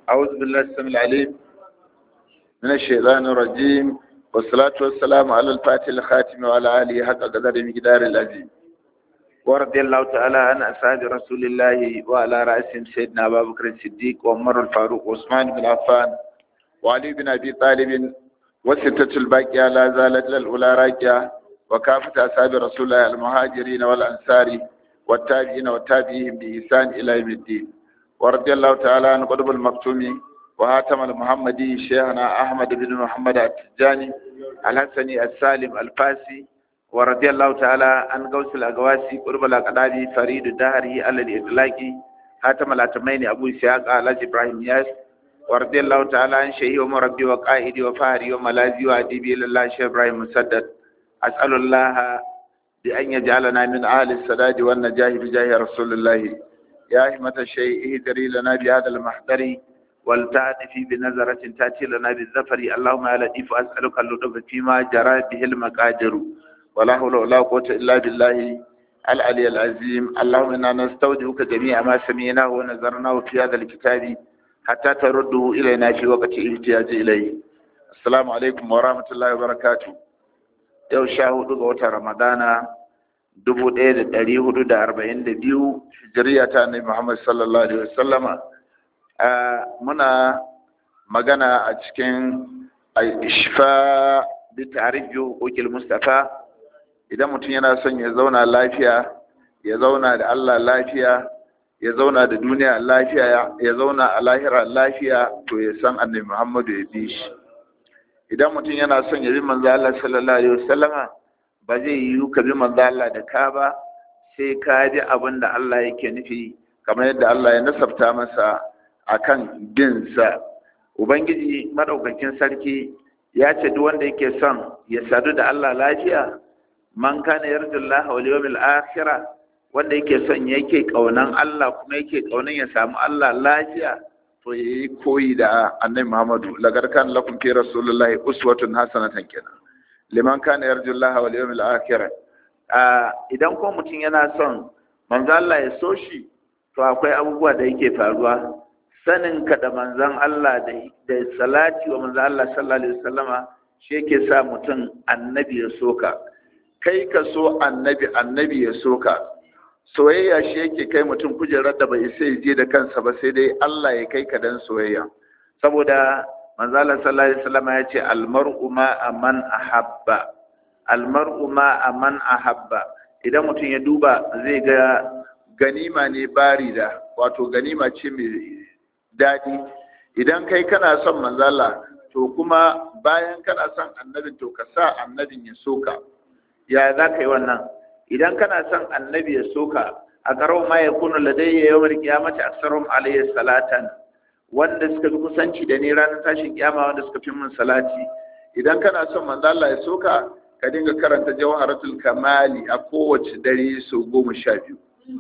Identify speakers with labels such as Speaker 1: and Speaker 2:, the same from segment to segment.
Speaker 1: أعوذ بالله السميع العليم من الشيطان الرجيم والصلاة والسلام على الفاتح الخاتم وعلى آله حق قدر مقدار العظيم ورضي الله تعالى عن أصحاب رسول الله وعلى رأسهم سيدنا أبا بكر الصديق وعمر الفاروق وعثمان بن عفان وعلي بن أبي طالب والستة الباقية لا زالت للأولى راجعة وكافة أصحاب رسول الله المهاجرين والأنصار والتابعين والتابعين بإحسان إلى يوم الدين ورضي الله تعالى عن قطب المكتوم وهاتم المحمدي شيخنا أحمد بن محمد التجاني الحسني السالم الفاسي ورضي الله تعالى عن غوث الأقواسي قرب الأقدادي فريد الدهري على الإطلاقي هاتم الأتمين أبو إسحاق على إبراهيم ياس ورضي الله تعالى عن شيخي ومربي وقائدي وفهري وملاذي وأديبي لله شيخ إبراهيم مسدد أسأل الله بأن يجعلنا من أهل السداد والنجاح بجاه رسول الله يا همة الشيء اهدري لنا بهذا المحضر والتعطفي بنظرة تأتي لنا بالظفر اللهم يا لطيف أسألك اللطف فيما جرى به المقادر ولا حول ولا قوة إلا بالله العلي العظيم اللهم إنا نستودعك جميع ما سمعناه ونظرناه في هذا الكتاب حتى ترده إلينا في وقت الاحتياج إليه السلام عليكم ورحمة الله وبركاته yau sha hudu ga watan ramadana dubu ɗaya da ɗari hudu da arba'in da biyu hijiriya ta annabi muhammad sallallahu alaihi wasallama muna magana a cikin ishfa bi ta'rifi hukukil mustafa idan mutum yana son ya zauna lafiya ya zauna da Allah lafiya ya zauna da duniya lafiya ya zauna a lahira lafiya to ya san annabi muhammadu ya bi shi idan mutum yana son ya bi manzo Allah sallallahu alaihi wasallama ba zai yi ka bi manzo Allah da ka ba sai ka ji abin da Allah yake nufi kamar yadda Allah ya nasabta masa akan bin sa ubangiji madaukakin sarki ya ce duk wanda yake son ya sadu da Allah lafiya man kana yarjullaha wal yawmil akhir wanda yake son yake kaunan Allah kuma yake kaunan ya samu Allah lafiya to yayi koyi da annabi Muhammadu lagar kan lakum fi rasulillahi uswatun hasanatan kenan liman kana yarjullaha wal yawmil akhir idan ko mutum yana son manzo Allah ya so shi to akwai abubuwa da yake faruwa sanin ka da manzon Allah da da salati wa manzo Allah sallallahu alaihi wasallama shi yake sa mutum annabi ya soka kai ka so annabi annabi ya soka soyayya shi yake kai mutum kujerar da bai sai je da kansa ba sai dai Allah ya kai ka dan soyayya saboda manzo Allah sallallahu alaihi wasallam ya ce almar'u ma aman ahabba almar'u ma aman ahabba idan mutum ya duba zai ga ganima ne barida wato ganima ce mai dadi idan kai kana son manzo Allah to kuma bayan kana son annabin to ka sa annabin ya soka ya za ka yi wannan idan kana son annabi ya soka a karo ma ya kuna ladayya yawar kiyamata aksarum alayhi salatan wanda suka fi kusanci da ni ranar tashin kiyama wanda suka fi min salati idan kana son manzo Allah ya soka ka dinga karanta jawharatul kamali a kowace dare sau goma sha biyu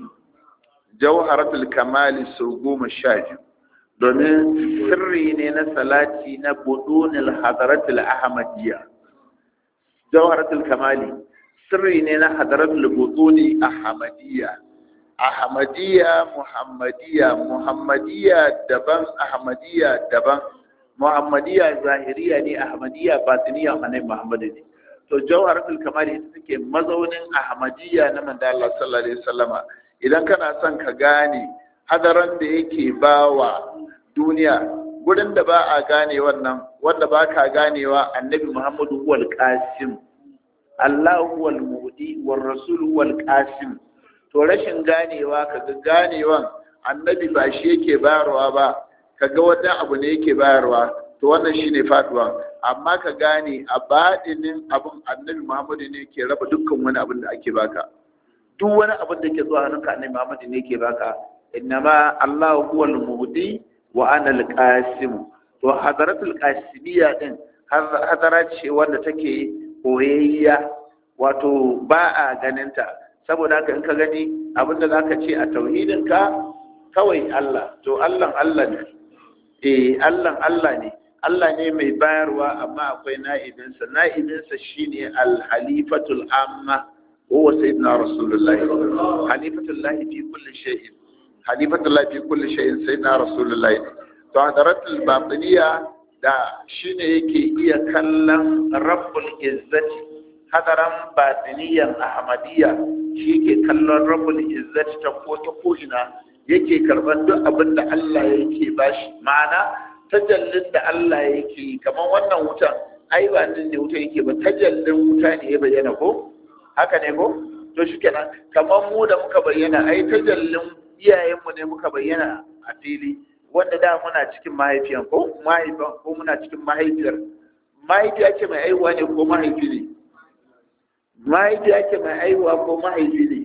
Speaker 1: jawharatul kamali sau goma sha biyu domin sirri ne na salati na budunil hadaratul ahmadiyya jawharatul kamali sirri ne na hadaratul butuni ahmadiyya ahmadiyya muhammadiyya muhammadiyya daban ahmadiyya daban muhammadiyya zahiriya ne ahmadiyya batiniya annabi muhammadu ne to jawharatul kamali ita take mazaunin ahmadiyya na manzo Allah sallallahu alaihi wasallama idan kana son ka gane hadaran da yake bawa duniya gurin da ba a gane wannan wanda ba ka ganewa annabi muhammadu huwal qasim Allah huwal mudi war rasul huwal qasim to rashin ganewa kaga ganewan annabi ba shi yake bayarwa ba kaga wani abu ne yake bayarwa to wannan shine faduwa amma ka gane a badinin abun annabi Muhammadu ne yake raba dukkan wani abin da ake baka duk wani abin da ke zuwa hannunka annabi Muhammadu ne yake baka innama Allah huwal mudi wa ana al-qasim to hadaratul qasimiyya din hadara ce wanda take koyayya wato ba a ganinta saboda haka in ka gani abinda za ka ce a tauhidinka kawai Allah to Allah Allah ne eh Allah Allah ne Allah ne mai bayarwa amma akwai na'ibinsa na'ibinsa shine al-halifatul amma wa sayyidina rasulullahi halifatullahi fi kulli shay'in halifatullahi fi kulli shay'in sayyidina rasulullahi to hadaratul batiniya da shine yake iya kallon rabbul izzati hadaran batiniyan ahmadiyya shi yake kallon rabbul izzati ta ko ta ko'ina yake karban duk abin da Allah yake bashi ma'ana tajallin da Allah yake kamar wannan wutan ai ba din ne wuta yake ba tajallin wuta ne ya bayyana ko haka ne ko to shi kenan kamar mu da muka bayyana ai tajallin iyayenmu ne muka bayyana a fili wanda da muna cikin mahaifiyan ko mahaifan ko muna cikin mahaifiyar mahaifiya ce mai aiwa ne ko mahaifi ne mahaifiya ce mai aiwa ko mahaifi ne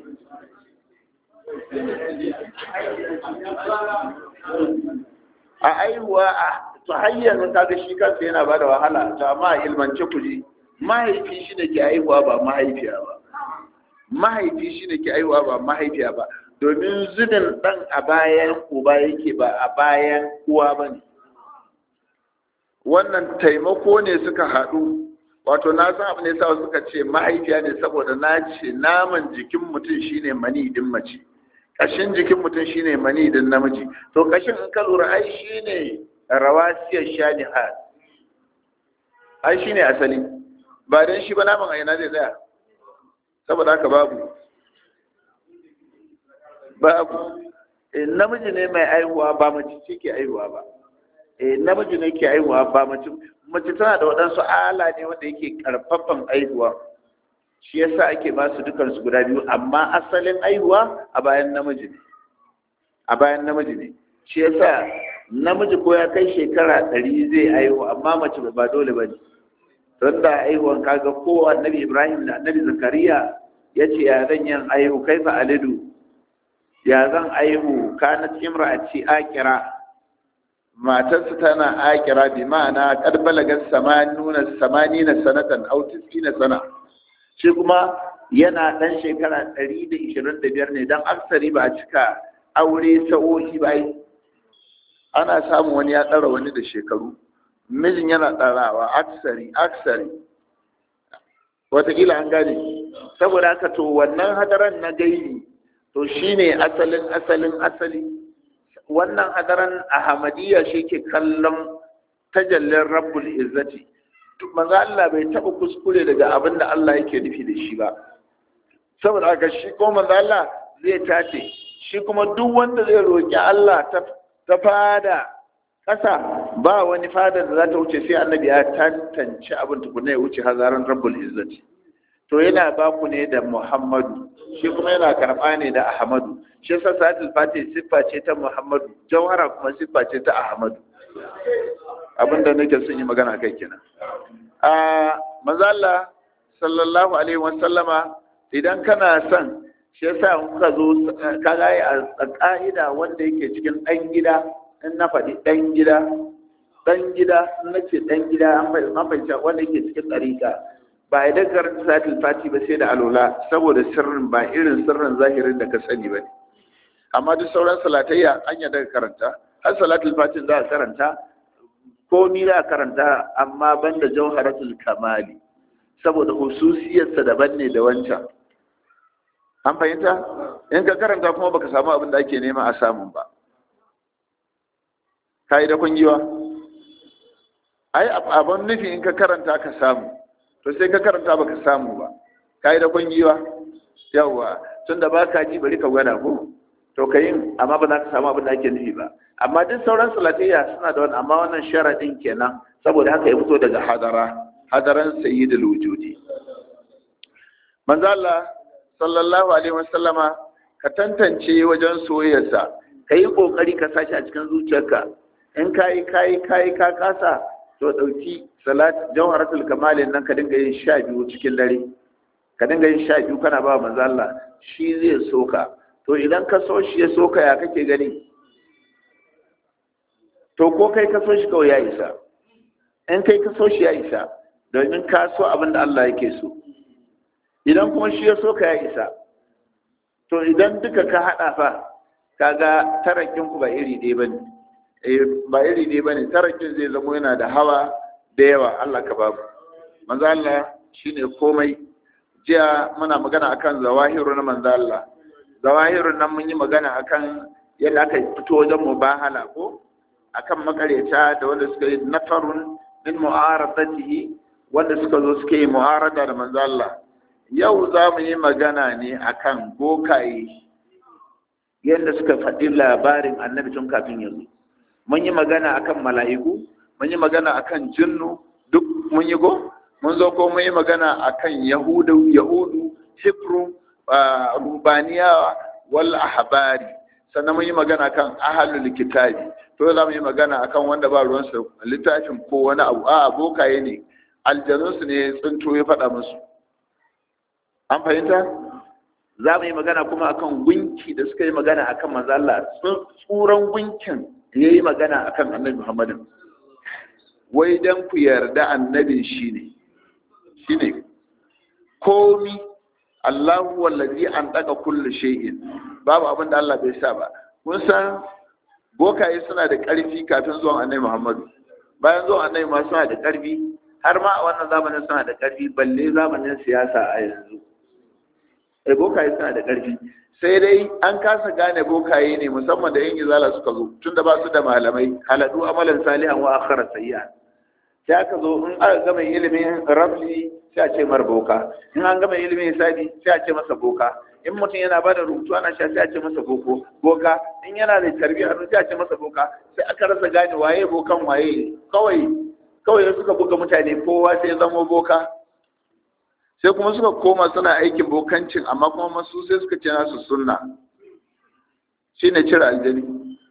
Speaker 1: a aiwa a to hanyar kaga shi kansa yana bada wahala to amma ilmance ku ji mahaifi shi ne ke aiwa ba mahaifiya ba mahaifi shi ne ke aiwa ba mahaifiya ba domin zubin ɗan a bayan uba yake ba a bayan uwa ba ne wannan taimako ne suka haɗu wato na san abu ne sa suka ce mahaifiya ne saboda na ce naman jikin mutum shine mani din mace kashin jikin mutum shine mani din namiji to kashin in ka lura ai shine rawasiyar shanihat ai shine asali ba dan shi ba naman aina zai tsaya saboda haka babu babu namiji ne mai aihuwa ba mace ce ke aihuwa ba namiji ne ke aihuwa ba mace mace tana da waɗansu ala ne wanda yake karfafan aihuwa shi yasa ake ba su dukansu guda biyu amma asalin aihuwa a bayan namiji ne a bayan namiji ne shi yasa namiji ko ya kai shekara ɗari zai aihu amma mace ba dole ba ne don da aihuwan kaga ko annabi ibrahim da annabi zakariya ya ce ya zan yin aihu kai fa alidu ya zan aihu kanat imra'ati akira matarsa tana akira bi ma'ana kad balagat samanuna samanina sanatan aw tisina sana shi kuma yana dan shekara 125 ne dan aksari ba a cika aure sa'o'i ba ana samun wani ya tsara wani da shekaru mijin yana tsarawa aksari aksari watakila an gane saboda haka to wannan hadaran na gaini to shine asalin asalin asali wannan hadaran ahmadiyya shi ke kallon tajallin rabbul izzati manzo Allah bai taba kuskure daga abin da Allah yake nufi da shi ba saboda haka shi ko manzo Allah zai tace shi kuma duk wanda zai roki Allah ta ta fada kasa ba wani fadar da za ta wuce sai annabi ya tantance abin tukunna ya wuce hazaran rabbul izzati to yana ba ku ne da Muhammadu shi kuma yana karɓa ne da Ahmadu shi yasa salatul fatih siffa ce ta Muhammadu jawhara kuma siffa ce ta Ahmadu abinda nake son yi magana kai kenan a manzo Allah sallallahu alaihi wasallama idan kana son shi yasa kuka zo ka ga a ka'ida wanda yake cikin dan gida in na faɗi dan gida dan gida in nace dan gida an fahimta wanda yake cikin ɗariƙa ba ya daga karanta salatul fati ba sai da alola saboda sirrin ba irin sirrin zahirin da ka sani ba ne amma duk sauran salatayya an yi daga karanta har salatul fatin za a karanta komi za a karanta amma banda jauharatul kamali saboda hususiyarsa daban ne da wancan an fahimta in ka karanta kuma baka samu abin da ake nema a samun ba ka yi da kungiwa ai abin nufi in ka karanta ka samu to sai ka karanta baka samu ba kai da kungiwa yawa tunda baka ji bari ka gwada ko to kayin amma ba za ka samu abin da ake nufi ba amma duk sauran salatayya suna da wani amma wannan sharadin kenan saboda haka ya fito daga hadara hadaran sayyidul wujudi manzo Allah sallallahu alaihi wasallama ka tantance wajen soyayyarsa kai kokari ka sashi a cikin zuciyarka in kai kai kai ka kasa to dauki salat jawharatul kamalin nan ka dinga yin sha biyu cikin dare ka dinga yin sha biyu kana ba manzo Allah shi zai soka to idan ka so shi ya soka ya kake gani to ko kai ka so shi kawai ya isa in kai ka so shi ya isa domin ka so abin da Allah yake so idan kuma shi ya soka ya isa to idan duka ka hada fa kaga tarakin ku ba iri ɗaya bane ba iri ɗaya bane tarakin zai zama yana da hawa da yawa Allah ka babu manzo Allah shine komai jiya muna magana akan zawahiru na manzo Allah zawahirun nan mun yi magana akan yadda aka fito wajen mubahala ko akan makareta da wanda suka yi nafarun min mu'aradatihi wanda suka zo suka yi mu'arada da manzo Allah yau za mu yi magana ne akan bokaye yadda suka faɗi labarin annabi tun kafin ya zo mun yi magana akan mala'iku mun yi magana akan jinnu duk mun yi go mun zo ko mun yi magana akan yahudu yahudu hibru rubaniya wal ahbari sannan mun yi magana kan ahalul kitabi to za mu yi magana akan wanda ba ruwan su littafin ko wani abu a bokaye ne aljanun su ne tsinto ya faɗa musu an fahimta za mu yi magana kuma akan gunki da suka yi magana akan manzo Allah tsuran gunkin ya yi magana akan annabi Muhammadin wai dan ku yarda annabin shine shine komi Allahu wallazi an daga kullu shay'in babu abin da Allah bai sa ba kun san bokaye suna da ƙarfi kafin zuwan annabi Muhammadu bayan zuwan annabi ma suna da ƙarfi har ma a wannan zamanin suna da ƙarfi balle zamanin siyasa a yanzu eh bokaye suna da ƙarfi sai dai an kasa gane bokaye ne musamman da yan izala suka zo tunda ba su da malamai haladu amalan salihan wa akhara sayyi'an sai aka zo in aka gama ilimin rabli sai a ce mar boka in an gama ilimin hisabi sai a ce masa boka in mutum yana ba da rubutu ana sha sai a ce masa boko boka in yana da tarbiyya sai a ce masa boka sai aka rasa gane waye bokan waye kawai kawai suka buga mutane kowa sai zama boka sai kuma suka koma suna aikin bokancin amma kuma masu sai suka ce nasu sunna shine cire aljani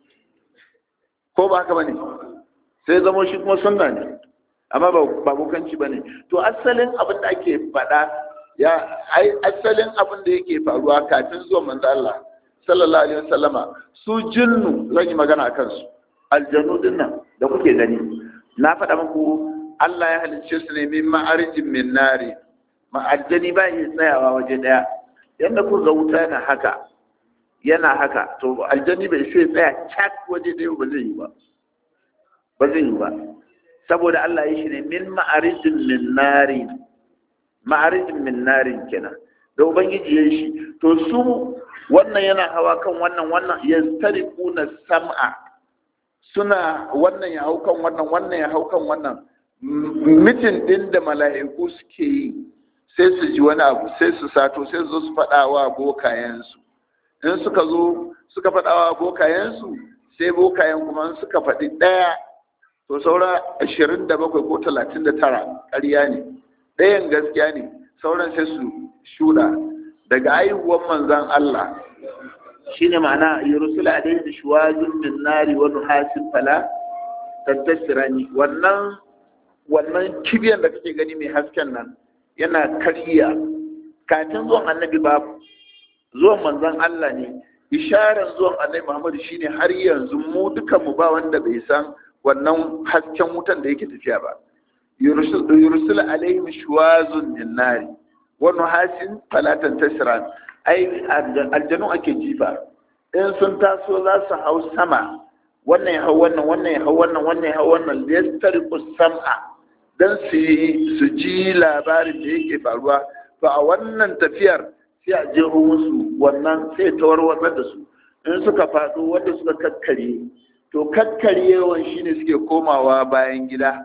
Speaker 1: ko ba haka bane sai zama shi kuma sunna ne amma ba bokanci bane to asalin abin da ake faɗa ya ai asalin abin da yake faruwa kafin zuwa manzo Allah sallallahu alaihi wasallama su jinnu zan yi magana akan su aljanu dinnan da kuke gani na faɗa muku Allah ya halicce su ne min ma'arijin min nari ma'aljani ba yi tsayawa waje daya yanda ku ga wuta yana haka yana haka to aljani bai sai tsaya cak waje daya ba zai yi ba ba zai yi ba saboda Allah ya shi ne min ma'arijin min nari ma'arijin min narin kenan da ubangiji ya shi to su wannan yana hawa kan wannan wannan ya na sam'a suna wannan ya hau kan wannan wannan ya hau kan wannan mitin din da mala'iku suke yi sai su ji wani abu sai su sato sai su zo su faɗa wa bokayensu in suka zo suka faɗa wa bokayensu sai bokayen kuma suka faɗi ɗaya to saura ashirin da bakwai ko talatin da tara ƙarya ne ɗayan gaskiya ne sauran sai su shuɗa daga aihuwan manzan Allah shine ma'ana yurusul alayhi shuwazun min nari wa nuhasin fala tattasirani wannan wannan kibiyan da kake gani mai hasken nan yana karya kafin zuwan annabi babu zuwan manzan Allah ne isharar zuwan annabi Muhammad shine har yanzu mu dukan mu ba wanda bai san wannan hasken wutan da yake tafiya ba yursul alaihim shuwazun min nari wa nuhasin falatan tasran ai aljanu ake jifa in sun taso za su hau sama wannan ya hau wannan wannan ya hau wannan wannan ya hau wannan liyastariqu sam'a dan su su ji labarin da yake faruwa to a wannan tafiyar sai a je musu wannan sai ta warwatsar da su in suka faɗo wanda suka kakkare to kakkaryewan shine suke komawa bayan gida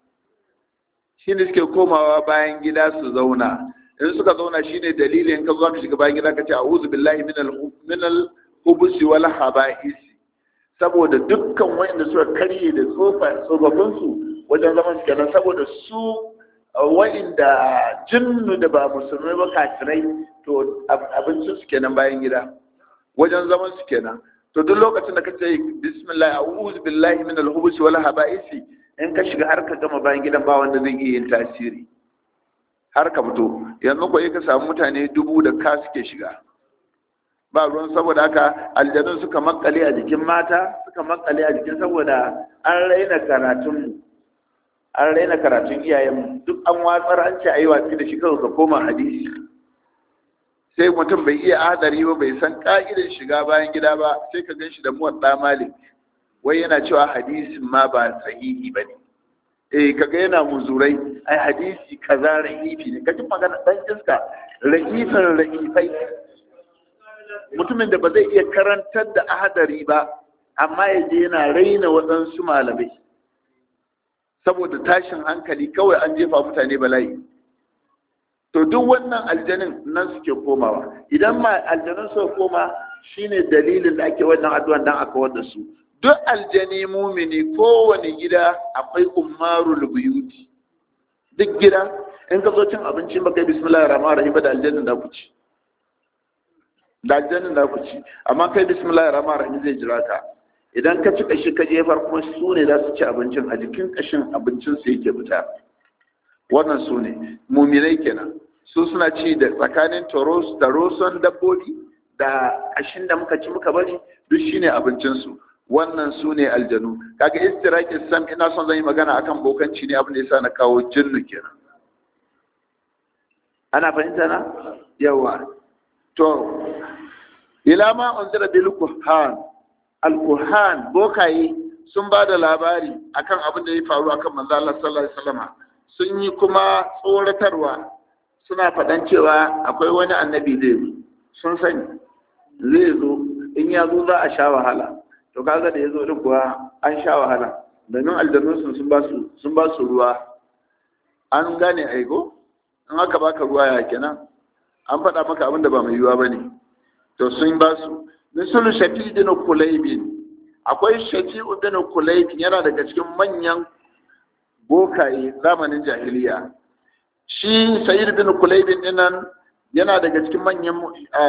Speaker 1: shine suke komawa bayan gida su zauna in suka zauna shine dalilin ka zo ka shiga bayan gida ka ce a'udhu billahi minal minal hubusi wal haba'is saboda dukkan wanda suka karye da tsofa tsofaffin su wajen zaman su kenan saboda su wa'inda jinnu da ba musulmai ba kafirai to abincin su kenan bayan gida wajen zaman su kenan to duk lokacin da kace bismillah a'udhu billahi minal hubusi wal haba'is in ka shiga har ka gama bayan gidan ba wanda zai iya yin tasiri har ka fito yanzu ko ka samu mutane dubu da ka suke shiga ba ruwan saboda haka aljanun suka makale a jikin mata suka makale a jikin saboda an raina karatun an raina karatun iyayen duk an watsar an ce ayi watsi da shi kawai ka koma hadisi sai mutum bai iya hadari ba bai san ka'idar shiga bayan gida ba sai ka gan shi da muwadda malik wai yana cewa hadisin ma ba sahihi ba ne eh kaga yana muzurai ai hadisi kaza rahifi ne kaji magana dan iska rahifin rahifai mutumin da ba zai iya karantar da ahadari ba amma ya je yana raina waɗansu malamai saboda tashin hankali kawai an jefa mutane bala'i to duk wannan aljanin nan suke komawa idan ma aljanun suka koma shine dalilin da ake wannan addu'an dan aka wanda su duk aljani mumini kowane gida akwai ummarul buyuti duk gida in ka zo cin abinci baka yi bismillahir rahmanir rahim da aljannin da ku ci da aljannin da ku ci amma kai bismillahir rahmanir rahim zai jira ka idan ka ci kashi ka jefar kuma su ne za su ci abincin a jikin kashin abincin su yake fita wannan su ne muminai kenan su suna ci da tsakanin taroson dabbobi da kashin da muka ci muka bari duk shine abincinsu wannan su ne aljanu kaga istirakin sam ina son zan yi magana akan bokanci ne abin da yasa na kawo jinnu kenan ana fahimta na yawa to ila ma unzira bil kuhan al kuhan bokaye sun ba da labari akan abin da ya faru akan manzo Allah sallallahu alaihi wasallam sun yi kuma tsoratarwa suna faɗan cewa akwai wani annabi zai zo sun sani zai zo in ya zo za a sha wahala to kaga da ya zo din kuwa an sha wahala domin aljannun sun ba su sun ba su ruwa an gane aiko in aka baka ruwa ya kenan an faɗa maka abin da ba mai yiwuwa bane to sun ba su misalu shafi bin kulaybin akwai shafi'u bin kulaybin yana daga cikin manyan bokaye zamanin jahiliya shi sayyid bin kulaybin dinnan yana daga cikin manyan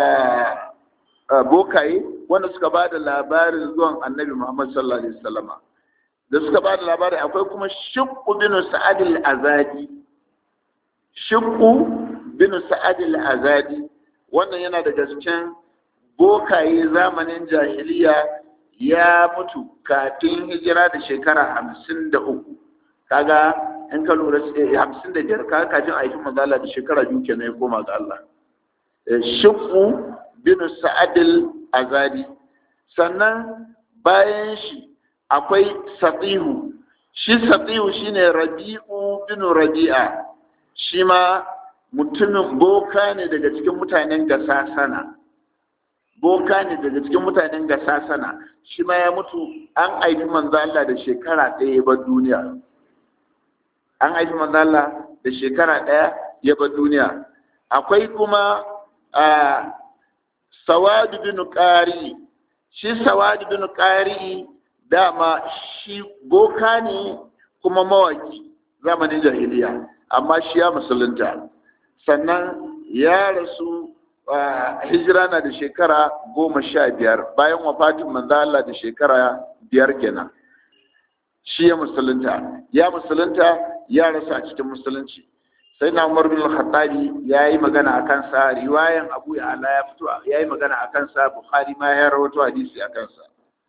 Speaker 1: bokaye wanda suka ba da labarin zuwan annabi muhammad sallallahu alaihi wasallama da suka ba da labarin akwai kuma shiqqu bin sa'ad al-azadi shiqqu bin sa'ad al-azadi wannan yana daga cikin bokaye zamanin jahiliya ya mutu kafin hijira da shekara hamsin da uku kaga in ka lura hamsin da biyar kaga kafin a yi manzala da shekara biyu kenan ya koma ga Allah shiqu bin sa'adil azadi sannan bayan shi akwai saqihu shi saqihu shine rabi'u bin rabi'a shi ma mutumin boka ne daga cikin mutanen gasasana boka ne daga cikin mutanen gasasana shi ma ya mutu an haifi manzo Allah da shekara ɗaya ba duniya an haifi manzo Allah da shekara ɗaya ya ba duniya akwai kuma a sawad bin qari shi sawad bin qari dama shi boka ne kuma mawaki zamanin jahiliya amma shi ya musulunta sannan ya rasu hijira na da shekara goma sha biyar bayan wafatin manzo Allah da shekara biyar kenan shi ya musulunta ya musulunta ya rasu a cikin musulunci sai na umar bin khattabi ya yi magana a kansa riwayan abu ya ala ya fito ya yi magana a kansa bukhari ma ya rawato hadisi a kansa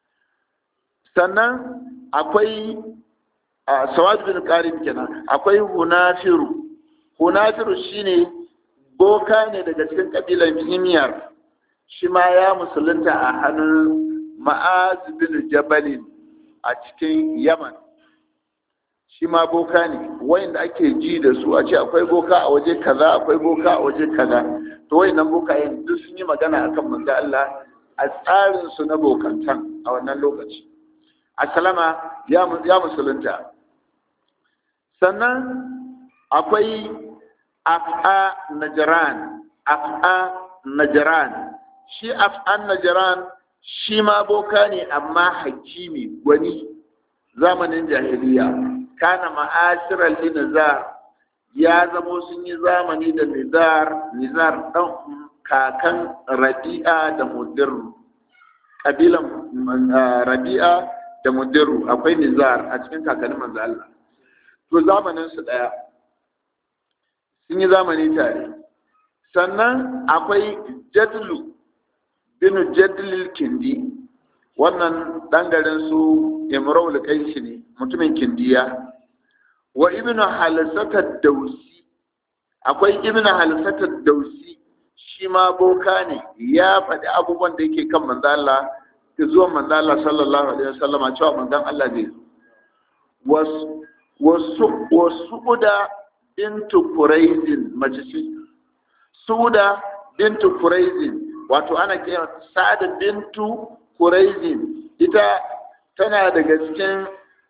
Speaker 1: sannan akwai sawad bin qarim kenan akwai hunafiru hunafiru shine boka ne daga cikin kabilan himiyar shi ma ya musulunta a hannun ma'az bin jabalin a cikin yaman shi ma boka ne wayanda ake ji da su a ce akwai boka a waje kaza akwai boka a waje kaza to wayannan bokayen duk sun yi magana akan manzo Allah a tsarin su na bokantan a wannan lokaci asalama ya ya musulunta sannan akwai af'a najran af'a najran shi af'an najran shi ma boka ne amma hakimi gwani zamanin jahiliya kana ma'ashirar linizar ya zamo sun yi zamani da nizar nizar ɗan kakan rabi'a da mudirru ƙabilan rabi'a da mudirru akwai nizar a cikin kakannin manzo Allah to zamanin su ɗaya sun yi zamani tare sannan akwai jadlu bin jadlil kindi wannan ɗan garin su imraul kaishi ne mutumin kindiya wa ibnu halsatat dausi akwai ibnu halsatat dausi shi ma boka ne ya faɗi abubuwan da yake kan manzo Allah da zuwa manzo Allah sallallahu alaihi wasallam cewa manzon Allah zai zo wasu wasu wasu da bintu quraizin mace ce suda bintu quraizin wato ana kira sa'ad bintu quraizin ita tana daga cikin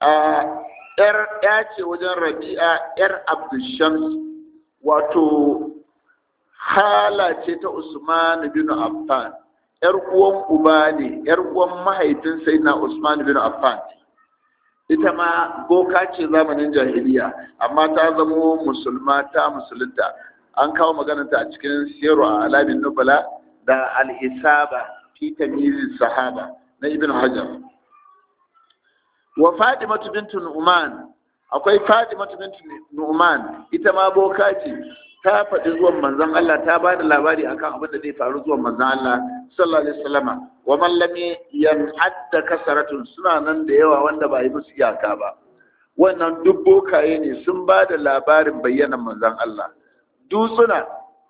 Speaker 1: yar ya ce wajen rabi'a yar abdushams wato hala ce ta usman bin affan yar uwan uba ne yar uwan mahaifin sayyidina usman bin affan ita ma boka ce zamanin jahiliya amma ta zamo musulma ta musulunta an kawo maganarta a cikin siyarwa a alamin nubala da al'isaba fi tamyiz sahaba na ibn hajar wa fatimatu bintu nu'man akwai fatimatu bintu nu'man ita ma boka ce ta faɗi zuwan manzon Allah ta ba da labari akan abin da zai faru zuwan manzon Allah sallallahu alaihi wasallama wa man lam yan'adda kasaratun suna nan da yawa wanda ba yi musu iyaka ba wannan duk bokaye ne sun ba da labarin bayyanan manzon Allah dutsuna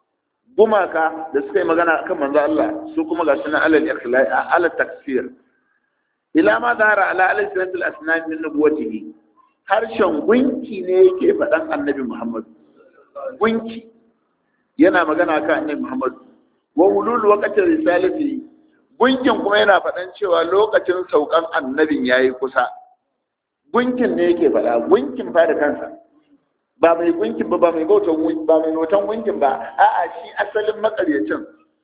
Speaker 1: gumaka da suka yi magana akan manzon Allah su kuma ga sunan alal ikhlai alal takfir ila ma zahara ala alsinatil asnam min nubuwatihi harshen gunki ne yake faɗan annabi Muhammad gunki yana magana kan annabi Muhammad wa ulul waqti risalati gunkin kuma yana faɗan cewa lokacin saukan annabin yayi kusa gunkin ne yake faɗa gunkin fa da kansa ba mai gunkin ba ba mai bautan ba mai notan gunkin ba a'a shi asalin makaryacin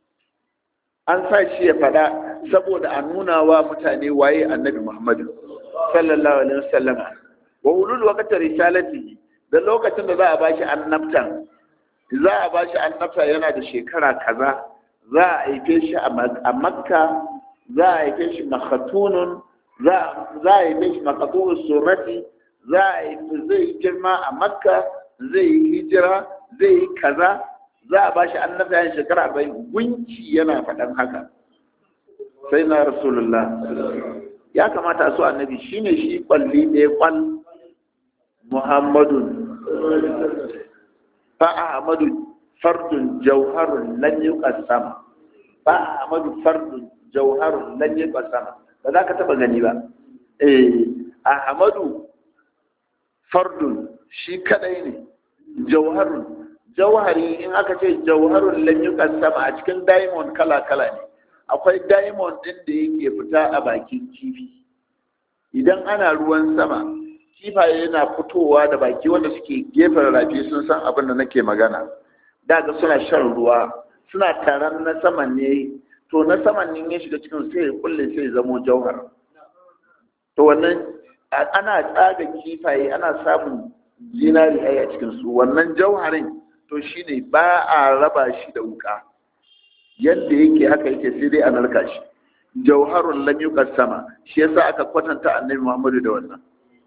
Speaker 1: an sa shi ya faɗa saboda a nuna wa mutane waye annabi Muhammad sallallahu alaihi wasallam wa ulul waqti risalati da lokacin da za a bashi annabtan za a bashi annabta yana da shekara kaza za a haife shi a makka za a haife shi makhatunun za a haife shi makhatunun surati za a haife zai girma a makka zai yi hijira zai yi kaza za a bashi annabta yana shekara arba'in gunki yana faɗan haka sai na rasulullah ya kamata su annabi shine shi kwalli ɗaya kwal muhammadun fa ahmadu fardun jauharun lan yuqassam fa ahmadu fardun jauharun lan yuqassam ba za ka taba gani ba eh ahmadu fardun shi kadai ne jauharun jauhari in aka ce jauharun lan yuqassam a cikin diamond kala kala ne akwai diamond din da yake fita a bakin kifi idan ana ruwan sama kifaye yana fitowa da baki wanda suke gefen rafi sun san abin da nake magana daga suna shan ruwa suna taron na saman ne to na saman ne ya shiga cikin sai ya kulle sai ya zamo jauhar to wannan ana tsaga kifaye ana samun zinari a cikin su wannan jauharin to shine ba a raba shi da wuka yadda yake haka yake sai dai a narka shi jauharun lam sama shi yasa aka kwatanta annabi Muhammadu da wannan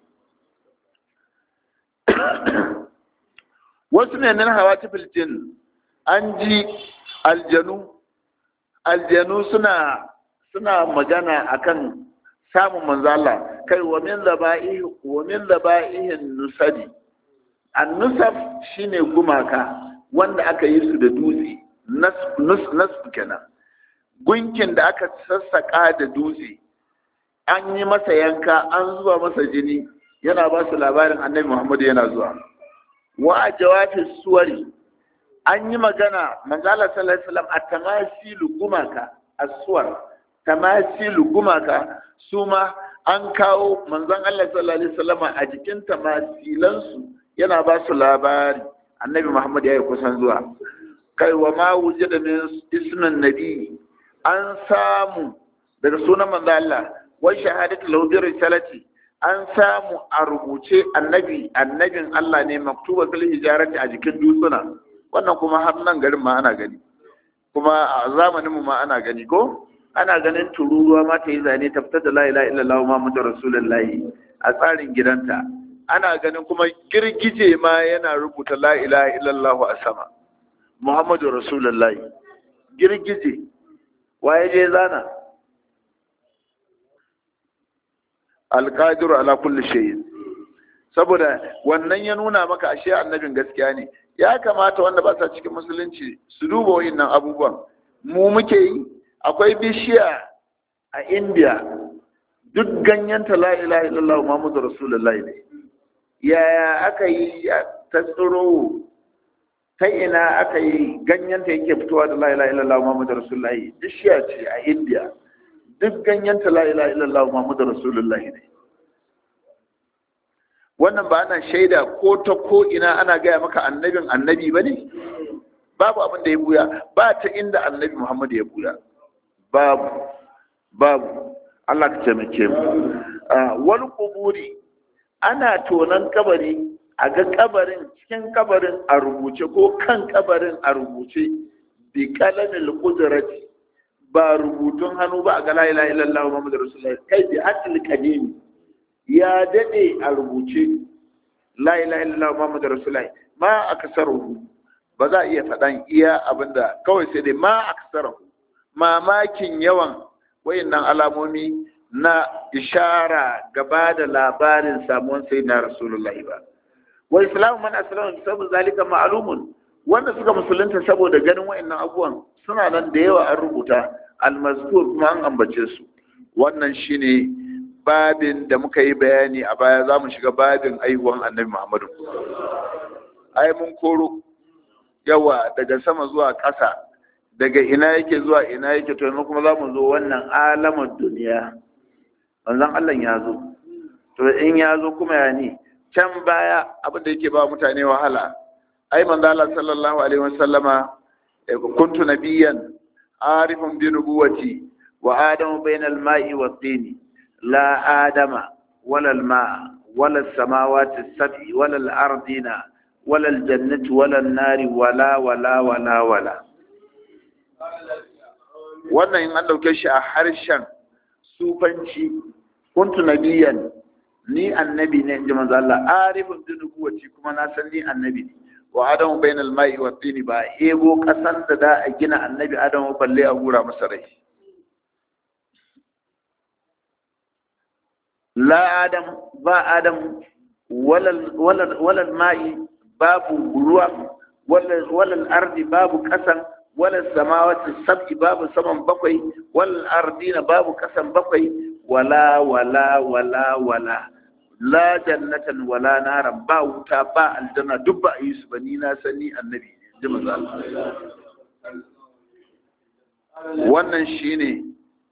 Speaker 1: wasu ne nan hawa ta filjin an ji aljanu aljanu suna suna magana akan samun manzala kai wa min zaba'ihi wa min zaba'ihin nusadi annusaf shine gumaka wanda aka yi su da dutse nas kenan gunkin da aka sassaka da dutse an yi masa yanka an zuba masa jini yana ba su labarin annabi muhammadu yana zuwa wa a jawabin suwari an yi magana manzala sallallahu alaihi wasallam a tamasilu gumaka aswar tamasilu gumaka su ma an kawo manzon Allah sallallahu alaihi wasallam a jikin tamasilansu yana ba su labari annabi Muhammad ya yi kusan zuwa kai wa ma wujida min ismin nabi an samu daga sunan manzo Allah wa shahadatu lahu bi risalati an samu a rubuce annabi annabin Allah ne maktuba fil hijarati a jikin dutsuna wannan kuma har nan garin ma ana gani kuma a zamanin mu ma ana gani ko ana ganin tururuwa ma ta yi zane ta fitar da la ilaha illallah muhammadu rasulullahi a tsarin gidanta ana ganin kuma girgije ma yana rubuta la ilaha illallah a sama muhammadu rasulullahi girgije waye je zana alqadiru ala kulli shay saboda wannan ya nuna maka ashe annabin gaskiya ne ya kamata wanda ba sa cikin musulunci su duba wayannan abubuwan mu muke yi akwai bishiya a india duk ganyenta la ilaha illallah muhammadu rasulullahi ne yaya aka yi ta tsiro ta ina aka yi ganyenta yake fitowa da la ilaha illallah muhammadu rasulullahi bishiya ce a india duk ganyen ta la ilaha illallah muhammadu rasulullah ne wannan ba ana shaida ko ta ko ina ana gaya maka annabin annabi ba ne babu abin da ya buya ba ta inda annabi muhammadu ya buya babu babu Allah ka taimake mu wani kuburi ana tonon kabari a ga kabarin cikin kabarin a rubuce ko kan kabarin a rubuce bi kalamil qudrati ba rubutun hannu ba a ga la ilaha illallah muhammadur rasulullah kai bi hatil qadim ya dade a rubuce la ilaha illallah muhammadur rasulullah ma aksaruhu ba za a iya faɗan iya abinda kawai sai dai ma aksaruhu mamakin yawan wayannan alamomi na ishara gaba da labarin samuwan sai na rasulullahi ba wa islamu man aslama bi sabab zalika ma'lumun wanda suka musulunta saboda ganin wayannan abubuwan suna nan da yawa an rubuta almazkur kuma an ambace su wannan shine babin da muka yi bayani a baya za mu shiga babin aihuwan annabi muhammadu ai mun koro yawa daga sama zuwa ƙasa daga ina yake zuwa ina yake to yanzu kuma za mu zo wannan alamar duniya manzon Allah ya zo to in ya zo kuma ya ne can baya abin da yake ba mutane wahala ai manzon Allah sallallahu alaihi wasallama kuntu nabiyyan arifun bi nubuwati wa adamu bainal ma'i wa tini la adama wala al ma wala as samawati as-sab'i wala al ardina wala al jannati wala an nari wala wala wala wala wannan in an ɗauke shi a harshen sufanci kuntu nabiyan ni annabi ne inji manzo Allah arifun bi nubuwati kuma na san ni annabi ne wa adamu bainal ma'i wa tini ba ebo kasan da da a gina annabi adamu balle a gura masa rai la adam ba adam walal walal walal ma'i babu ruwa walal walal ardi babu kasan wala samawati sab'i babu saman bakwai wal ardina babu kasan bakwai wala wala wala wala la jannatan wala naran ba wuta ba aljanna duk ba yi su ba ni na sani annabi ji manzo wannan shine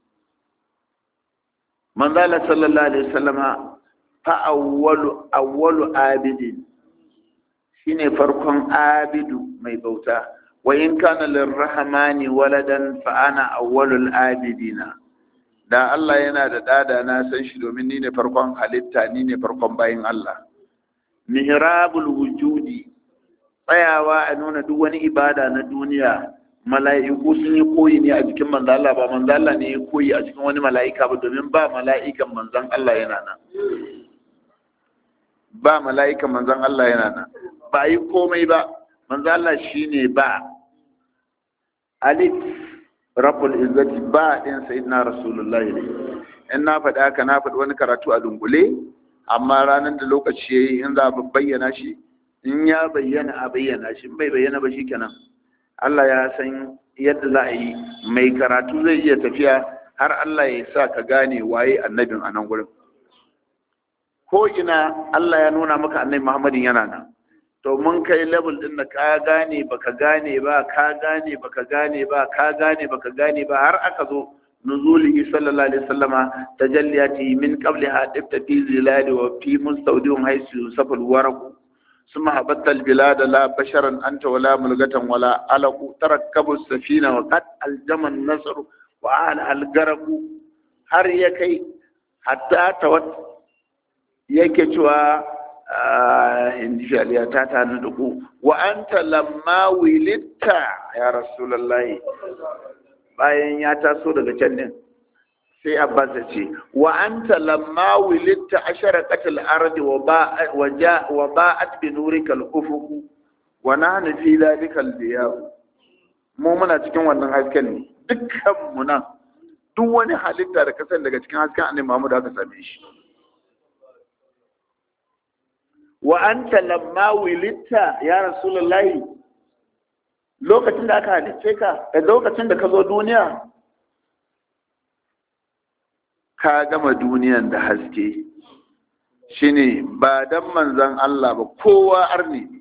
Speaker 1: manzo Allah sallallahu alaihi wasallama fa awwalu awwalu abidin shine farkon abidu mai bauta وإن كان للرحمن ولدا فأنا أول العابدين da Allah yana da dada na san shi domin ni ne farkon halitta ni ne farkon bayin Allah mihrabul wujudi tsayawa a nuna duk wani ibada na duniya mala'iku sun yi koyi ne a jikin manzo Allah ba manzo Allah ne ya koyi a cikin wani mala'ika ba domin ba mala'ikan manzon Allah yana nan ba mala'ikan manzon Allah yana nan ba yi komai ba manzo Allah shine ba alif rabbul izzati ba din sayyidina rasulullahi ne in na faɗi haka na faɗi wani karatu a dungule amma ranar da lokaci yayi in za a bayyana shi in ya bayyana a bayyana shi bai bayyana ba shikenan Allah ya san yadda za a yi mai karatu zai iya tafiya har Allah ya sa ka gane waye annabin a nan gurin ko ina Allah ya nuna maka annabi Muhammadin yana nan to mun kai level din da ka gane baka gane ba ka gane baka gane ba ka gane baka gane ba har aka zo nuzulihi sallallahu alaihi wasallama tajalliyati min qabliha tibta fi zilali wa fi mustawdihum haythu safal waraq ثم هبطت البلاد لا بشرا أنت ولا ملغة ولا علق تركب السفينة وقد الجم النصر وآل الغرق har ya kai hatta ta yake cewa indi shaliya ta ta na duku wa anta lamma wilitta ya rasulullahi bayan ya taso daga can din sai abbas ya ce wa anta lamma wilitta asharaqat al-ardi wa ba wa ja wa ba'at bi nurika al-ufuq wa nahnu fi dhalika al-diya mu muna cikin wannan hasken ne dukkan mu nan duk wani halitta da kasan daga cikin hasken annabi Muhammad aka same shi wa anta lamma wilitta ya rasulullahi lokacin da aka halicce ka da lokacin da ka zo duniya ka gama duniyan da haske shine ba dan manzan Allah ba kowa arni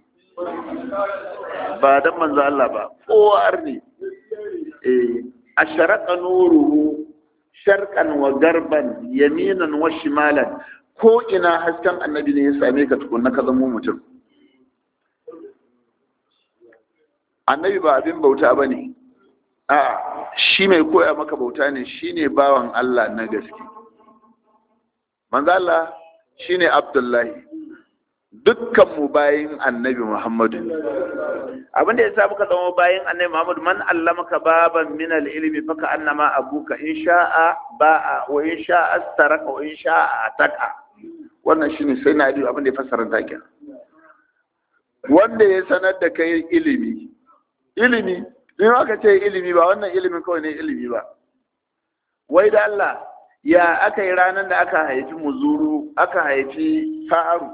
Speaker 1: ba dan manzan Allah ba kowa arni eh asharaka nuruhu sharqan wa garban yaminan wa shimalan ko ina hasken annabi ne ya same ka tukunna ka zama mutum annabi ba abin bauta ba ne a shi mai koya maka bauta ne shi ne bawan Allah na gaske manzala shi ne abdullahi dukkanmu bayin annabi muhammadu abinda ya sa muka zama bayin annabi muhammadu man allamaka baban min ilimi faka annama abuka in sha'a ba'a wa in sha'a staraka wa in sha'a ataka wannan shine sai na abin da ya fassara takin wanda ya sanar da kai ilimi ilimi in aka ce ilimi ba wannan ilimin kawai ne ilimi ba wai da Allah ya aka yi ranar da aka haifi muzuru aka haifi faru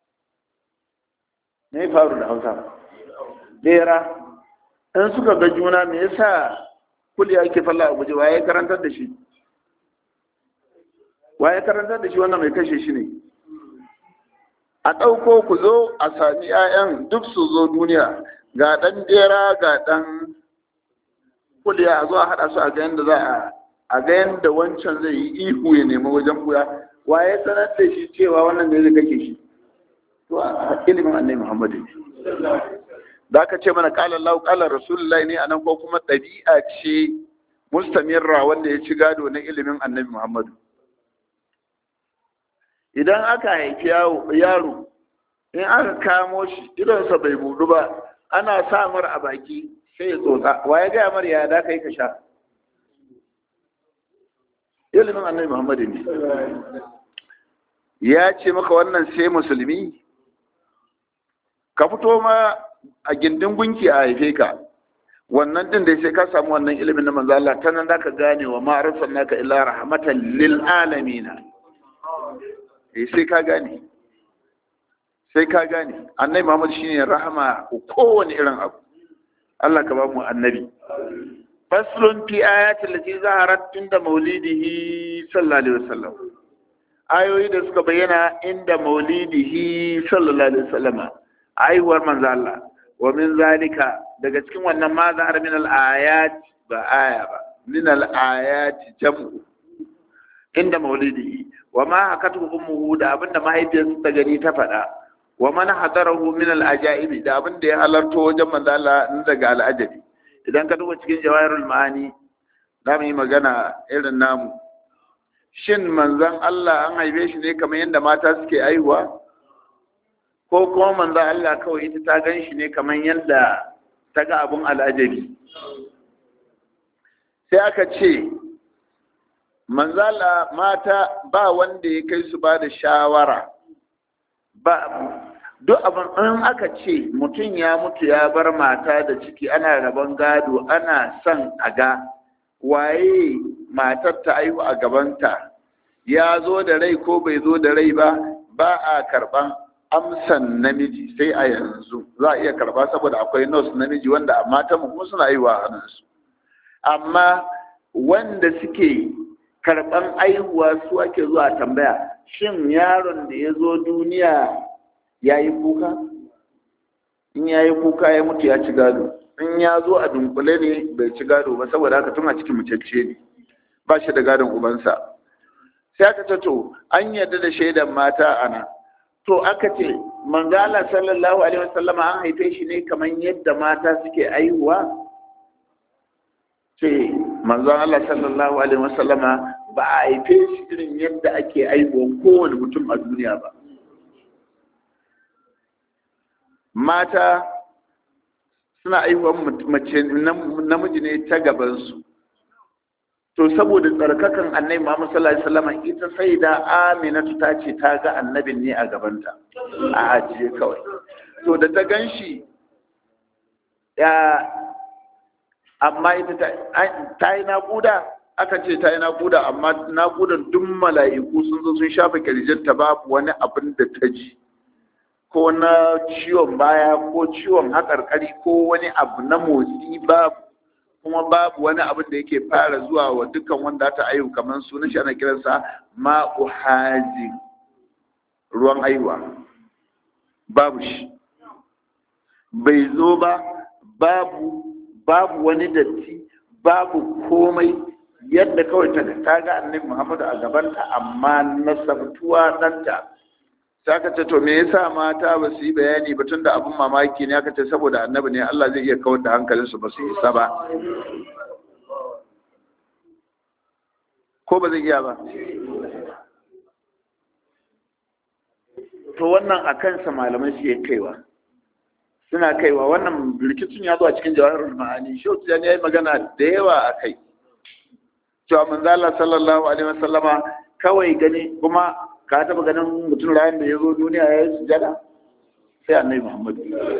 Speaker 1: ne faru da hausa bera in suka ga juna me yasa kuliya ke falla a guje waye karantar da shi waye karantar da shi wannan mai kashe shi ne a ɗauko ku zo a sami 'ya'yan duk su zo duniya ga ɗan ɗera ga ɗan kuliya a zo a haɗa su a ga yadda za a a ga yadda wancan zai yi ihu ya nemi wajen kuya wa ya sanar da shi cewa wannan ne zai kake shi to a ilimin annabi muhammadu ne da aka ce mana kala lau kala rasulullahi ne anan ko kuma ɗabi'a ce mustamirra wanda ya ci gado na ilimin annabi muhammadu idan aka haifi yaro in aka kamo shi idonsa bai budu ba ana sa mar a baki sai ya tsotsa wa ya gaya mar ya da kai ka sha ilimin annabi muhammadu ne ya ce maka wannan sai musulmi ka fito ma a gindin gunki a haife ka wannan din da sai ka samu wannan ilimin na manzo Allah ta nan zaka gane wa ma arsalnaka illa rahmatan lil alamin eh sai ka gane sai ka gane annabi Muhammad shine rahama ko kowane irin abu Allah ka ba mu annabi faslun fi ayati allati zaharat inda maulidihi sallallahu alaihi wasallam ayoyi da suka bayyana inda maulidihi sallallahu alaihi wasallam aiwar manzo Allah wa min zalika daga cikin wannan ma zahar min al ayat ba aya ba min al ayat jam'u inda maulidihi wa ma hakatu ummuhu da abinda mahaifiyarsa ta gani ta faɗa wa man hadarahu min al ajaibi da abinda ya halarto wajen manzo Allah daga al ajabi idan ka duba cikin jawahirul ma'ani za mu yi magana irin namu shin manzon Allah an haife shi ne kamar yadda mata suke aihuwa ko kuma manzon Allah kawai ita ta gan shi ne kamar yadda ta ga abun al'ajabi sai aka ce manzala mata ba wanda ya kai su ba da shawara ba duk abin in aka ce mutum ya mutu ya bar mata da ciki ana rabon gado ana son a ga waye matar ta aihu a gabanta ya zo da rai ko bai zo da rai ba ba a karban amsan namiji sai a yanzu za a iya karba saboda akwai nos namiji wanda a mata mu kuma suna aihuwa a hannunsu amma wanda suke karban aihuwa su ake zuwa tambaya shin yaron da ya zo duniya ya yi kuka in ya yi kuka ya mutu ya ci gado in ya zo a dunkule ne bai ci gado ba saboda haka tun a cikin mucacce ne ba shi da gadon ubansa sai aka ce to an yarda da shaidan mata ana to aka ce manzala sallallahu alaihi wasallama an haife shi ne kamar yadda mata suke aihuwa ce manzon Allah sallallahu alaihi wasallama ba a haife shi irin yadda ake aihuwan kowane mutum a duniya ba mata suna aihuwan mace namiji ne ta gabansu to saboda tsarkakan annabi Muhammad sallallahu alaihi wasallam ita sai da Aminatu ta ce ta ga annabin ne a gabanta a ajiye kawai to da ta ganshi ya amma ita ta yi naƙuda aka ce ta yi naƙuda amma naƙudan duk mala'iku sun zo sun shafa kirjinta babu wani abin da ta ji ko na ciwon baya ko ciwon haƙarƙari ko wani abu na motsi babu kuma babu wani abin da yake fara zuwa wa dukkan wanda ta aihu kamar sunan shi ana kiransa ma'u hazi ruwan aihuwa babu shi bai zo ba babu babu wani datti babu komai yadda kawai ta ta ga annabi Muhammadu a gabanta amma nasabtuwa ɗanta sai aka ce to me yasa mata ba su yi bayani ba tunda abin mamaki ne aka ce saboda annabi ne Allah zai iya kawar da hankalinsu ba su isa ba ko ba zai iya ba to wannan a kansa malamai su kaiwa suna kaiwa wannan rikicin ya zo a cikin jawaharul ma'ani shi ya yi magana da yawa a kai cewa manzala sallallahu alaihi wasallama kawai gani kuma ka taba ganin mutum rayan da ya zo duniya ya yi sujada sai annabi muhammad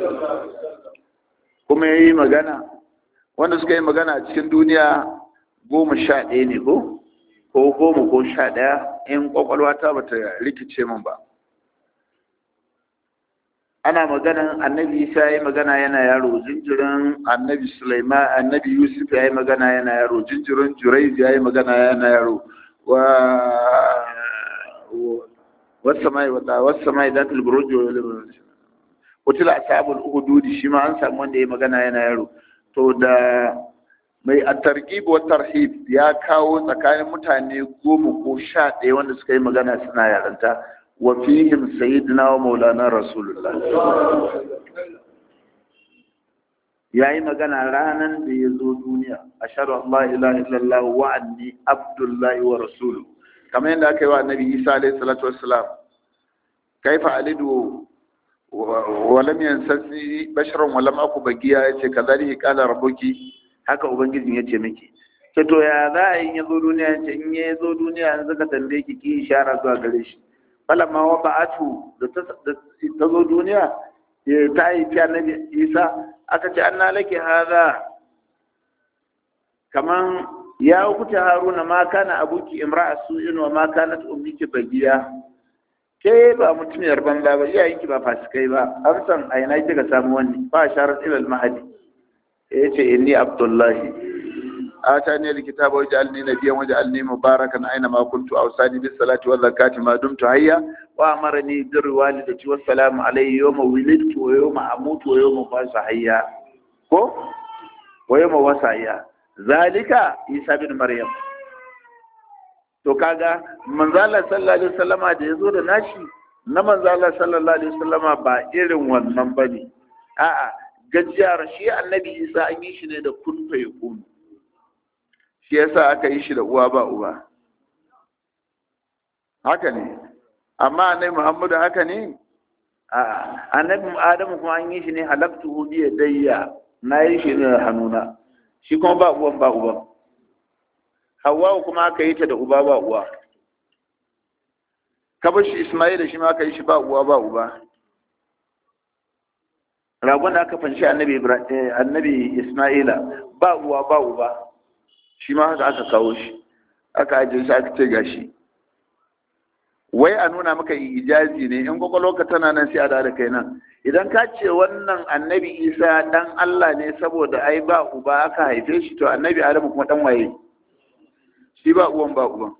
Speaker 1: kuma ya yi magana wanda suka yi magana a cikin duniya goma sha ɗaya ne ko ko goma ko sha ɗaya in kwakwalwa ta bata rikice min ba ana maganan annabi isa ya yi magana yana yaro jinjirin annabi sulaiman annabi yusuf ya yi magana yana yaro jinjirin juraiz ya yi magana yana yaro wa wasu mai wata wasu mai da tilburuji wutila ashabul uhududi shi ma an samu wanda ya yi magana yana yaro to da mai at-targhib wa tarhib ya kawo tsakanin mutane goma ko sha ɗaya wanda suka yi magana suna yaranta wa fihim sayyidina wa maulana rasulullah ya yi magana ranar da ya zo duniya a shaɗu Allah ilaha illallah wa anni abdullahi wa rasulu kamar yadda aka yi wa annabi isa alaihi salatu wassalam kaifa alidu wa lam yansasi basharan wa lam aku bagiya yace kazalika qala rabbuki haka ubangijin yace miki ce to ya za a yi ya zo duniya yace in ya zo duniya yanzu ka tambaye ki ki ishara zuwa gare shi falamma wa ba'atu da ta zo duniya ta yi fi annabi isa aka ce an laki haza kaman ya hukuta haruna ma kana abuki imra'a su'in wa ma kanat ummiki bagiya ke ba mutumiyar banza ba iyayenki ba fasikai ba an san a ina kika samu wani ba sharar ilal mahadi ya ce inni abdullahi آتاني الكتاب وجعلني نبيا وجعلني مباركا أينما كنت أوصاني بالصلاة والزكاة ما دمت حيا وأمرني بر والدتي والسلام علي يوم ولدت ويوم أموت ويوم أبعث حيا كو ويوم أبعث حيا ذلك عيسى بن مريم to kaga manzala sallallahu alaihi wasallama da yazo da nashi na manzala sallallahu alaihi wasallama ba irin wannan bane a'a gajiyar shi annabi Isa an yi shi ne da kun fa yakunu shi yasa aka yi shi da uwa ba uba haka ne amma annabi muhammadu haka ne a'a annabi adamu kuma an yi shi ne halaktu bi yadayya na yi shi ne da hannuna shi kuma ba uwan ba uban Hawwa kuma aka yi ta da uba ba uwa kabar shi ismaila shi ma aka yi shi ba uwa ba uba ragon da aka fanshi annabi annabi ismaila ba uwa ba uba shi ma haka aka kawo shi aka ajiye shi aka ce gashi wai a nuna maka ijazi ne in kwakwalwarka tana nan sai a da kai nan idan ka ce wannan annabi isa dan allah ne saboda ai ba uba aka haife shi to annabi adamu kuma dan waye shi ba uwan ba uban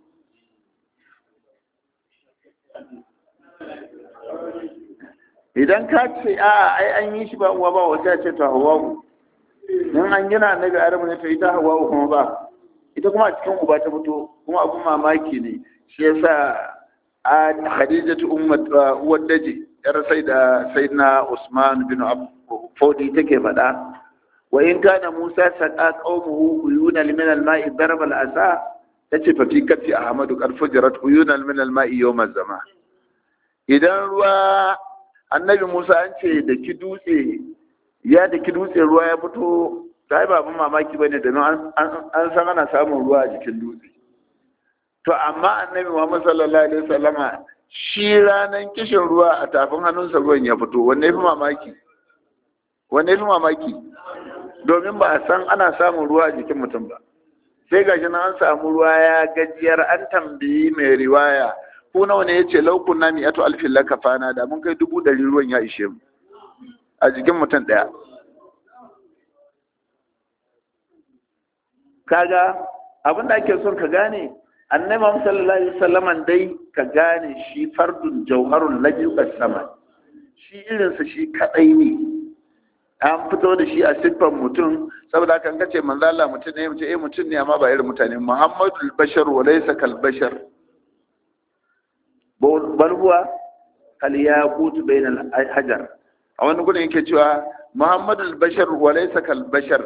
Speaker 1: idan ka ce a ai an yi shi ba uwa ba wata ce to hawa in an gina annabi adamu ne to ita hawa kuma ba ita kuma a cikin uba ta fito kuma abun mamaki ne shi yasa a khadijatu ummat uwar daji yar sai da sayyidina usman bin fodi take faɗa wa in kana musa saqa qaumuhu uyuna min al-ma'i daraba al-asa tace fa fi kafi ahmadu qad fujirat uyuna min al-ma'i yawm az-zaman idan ruwa annabi musa an ce da ki dutse ya da ki dutse ruwa ya fito ta ba abin mamaki ba ne domin an san ana samun ruwa a jikin dutse to amma annabi muhammad sallallahu alaihi wasallama shi ranar kishin ruwa a tafin hannunsa ruwan ya fito wanne ya fi mamaki wanne ya fi mamaki domin ba a san ana samun ruwa a jikin mutum ba sai gashi na an samu ruwa ya gajiyar an tambayi mai riwaya ko nawa ne ya ce laukun na mi'atu alfin lakafana da mun kai dubu ɗari ruwan ya ishe mu a jikin mutum ɗaya kaga abin da ake son ka gane annabi Muhammad sallallahu alaihi wasallam dai ka gane shi fardun jauharun lajiqas sama shi irinsa shi kadai ne an fito da shi a siffan mutum saboda kan kace manzo Allah mutum ne mutum eh mutum ne amma ba irin mutane Muhammadul bashar wa laysa kal bashar bal huwa kal yaqut bain al hajar a wani gudun yake cewa Muhammadul bashar wa laysa kal bashar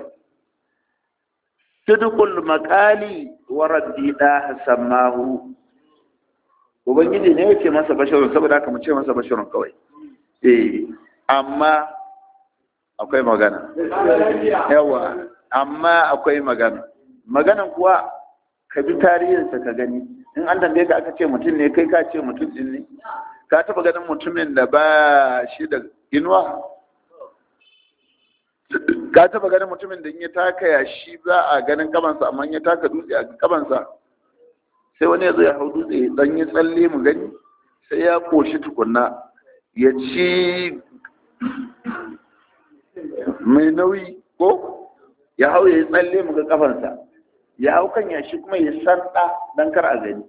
Speaker 1: sidqul maqali wa rabbi da samahu ubangiji ne yake masa basharun saboda haka mu ce masa basharun kawai eh amma akwai magana yawa amma akwai magana maganan kuwa ka bi tarihinsa ka gani in an tambaye ka aka ce mutum ne kai ka ce mutum din ne ka taba ganin mutumin da ba shi da inuwa ka taba ganin mutumin da in ya taka ya shi za a ganin kamansa amma in ya taka dutse a kamansa sai wani ya zo ya hau dutse dan ya tsalle mu gani sai ya koshi tukunna ya ci mai nauyi ko ya hau ya yi tsalle mu ga kafansa ya hau kan yashi kuma ya sanda dan kar a gani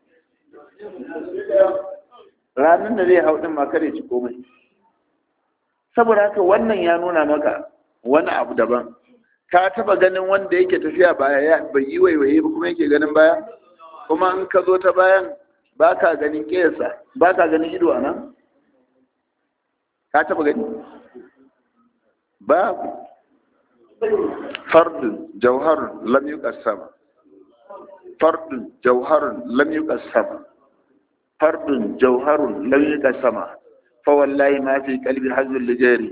Speaker 1: ranar da zai hau din ma kare ci komai saboda haka wannan ya nuna maka wani abu daban ka taba ganin wanda yake tafiya baya ya bai yi waiwaye ba kuma yake ganin baya kuma in ka zo ta bayan ba ka ganin kesa ba ka ganin ido a nan ka taba gani babu fardun jauharun lam yuqassam fardun jauharun lam yuqassam fardun jauharun lam yuqassama fa wallahi ma fi qalbi hazul lijari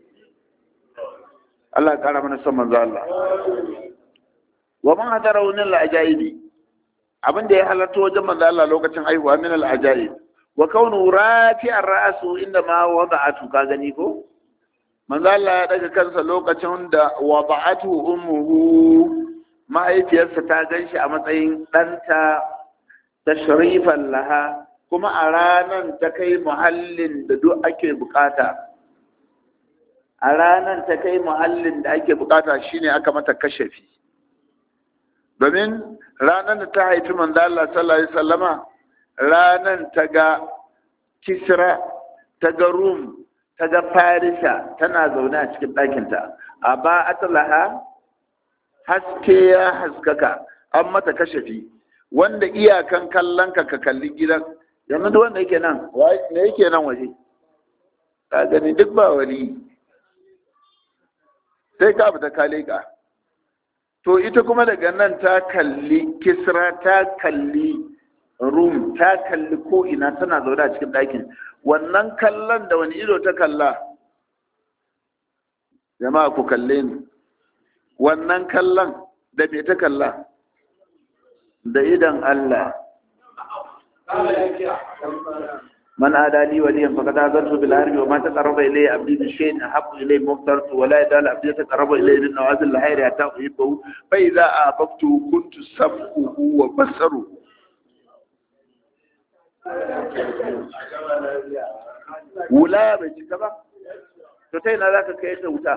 Speaker 1: Allah kara mana son manzo Allah wa man hadara min al-ajaibi abin da ya halarta wajen manzo Allah lokacin haihuwa min al-ajaib wa kaunu rafi'ar ra'su inda ma wada'atu ka gani ko manzo Allah ya daga kansa lokacin da wada'atu ummuhu mahaifiyarsa ta ganshi a matsayin ɗanta tashrifan laha kuma a ranan ta kai muhallin da duk ake bukata a ranan ta kai muhallin da ake bukata shine aka mata kashafi domin ranar da ta haifi manzo Allah sallallahu alaihi wasallama ranan ta ga Kisra ta ga Rum ta ga Farisa tana zaune a cikin ɗakinta a ba atlaha haske ya haskaka an mata kashafi wanda iyakan kallon ka ka kalli gidan yanzu duk wanda yake nan ne yake nan waje ka gani duk ba wani sai ka fita ka leƙa to ita kuma daga nan ta kalli kisra ta kalli rum ta kalli ko ina tana zaune a cikin ɗakin wannan kallon da wani ido ta kalla jama'a ku kalle ni wannan kallon da me ta kalla da idan Allah من آدى لي وليا فقد آذنته بالحرب وما تقرب إلي عبدي بشيء أحب إلي مفترت ولا يزال عبدي يتقرب إلي بالنوازل الخير حتى أحبه فإذا أحببته كنت سمعه وبصره wula bai cika ba to ta yana za ka kai ta wuta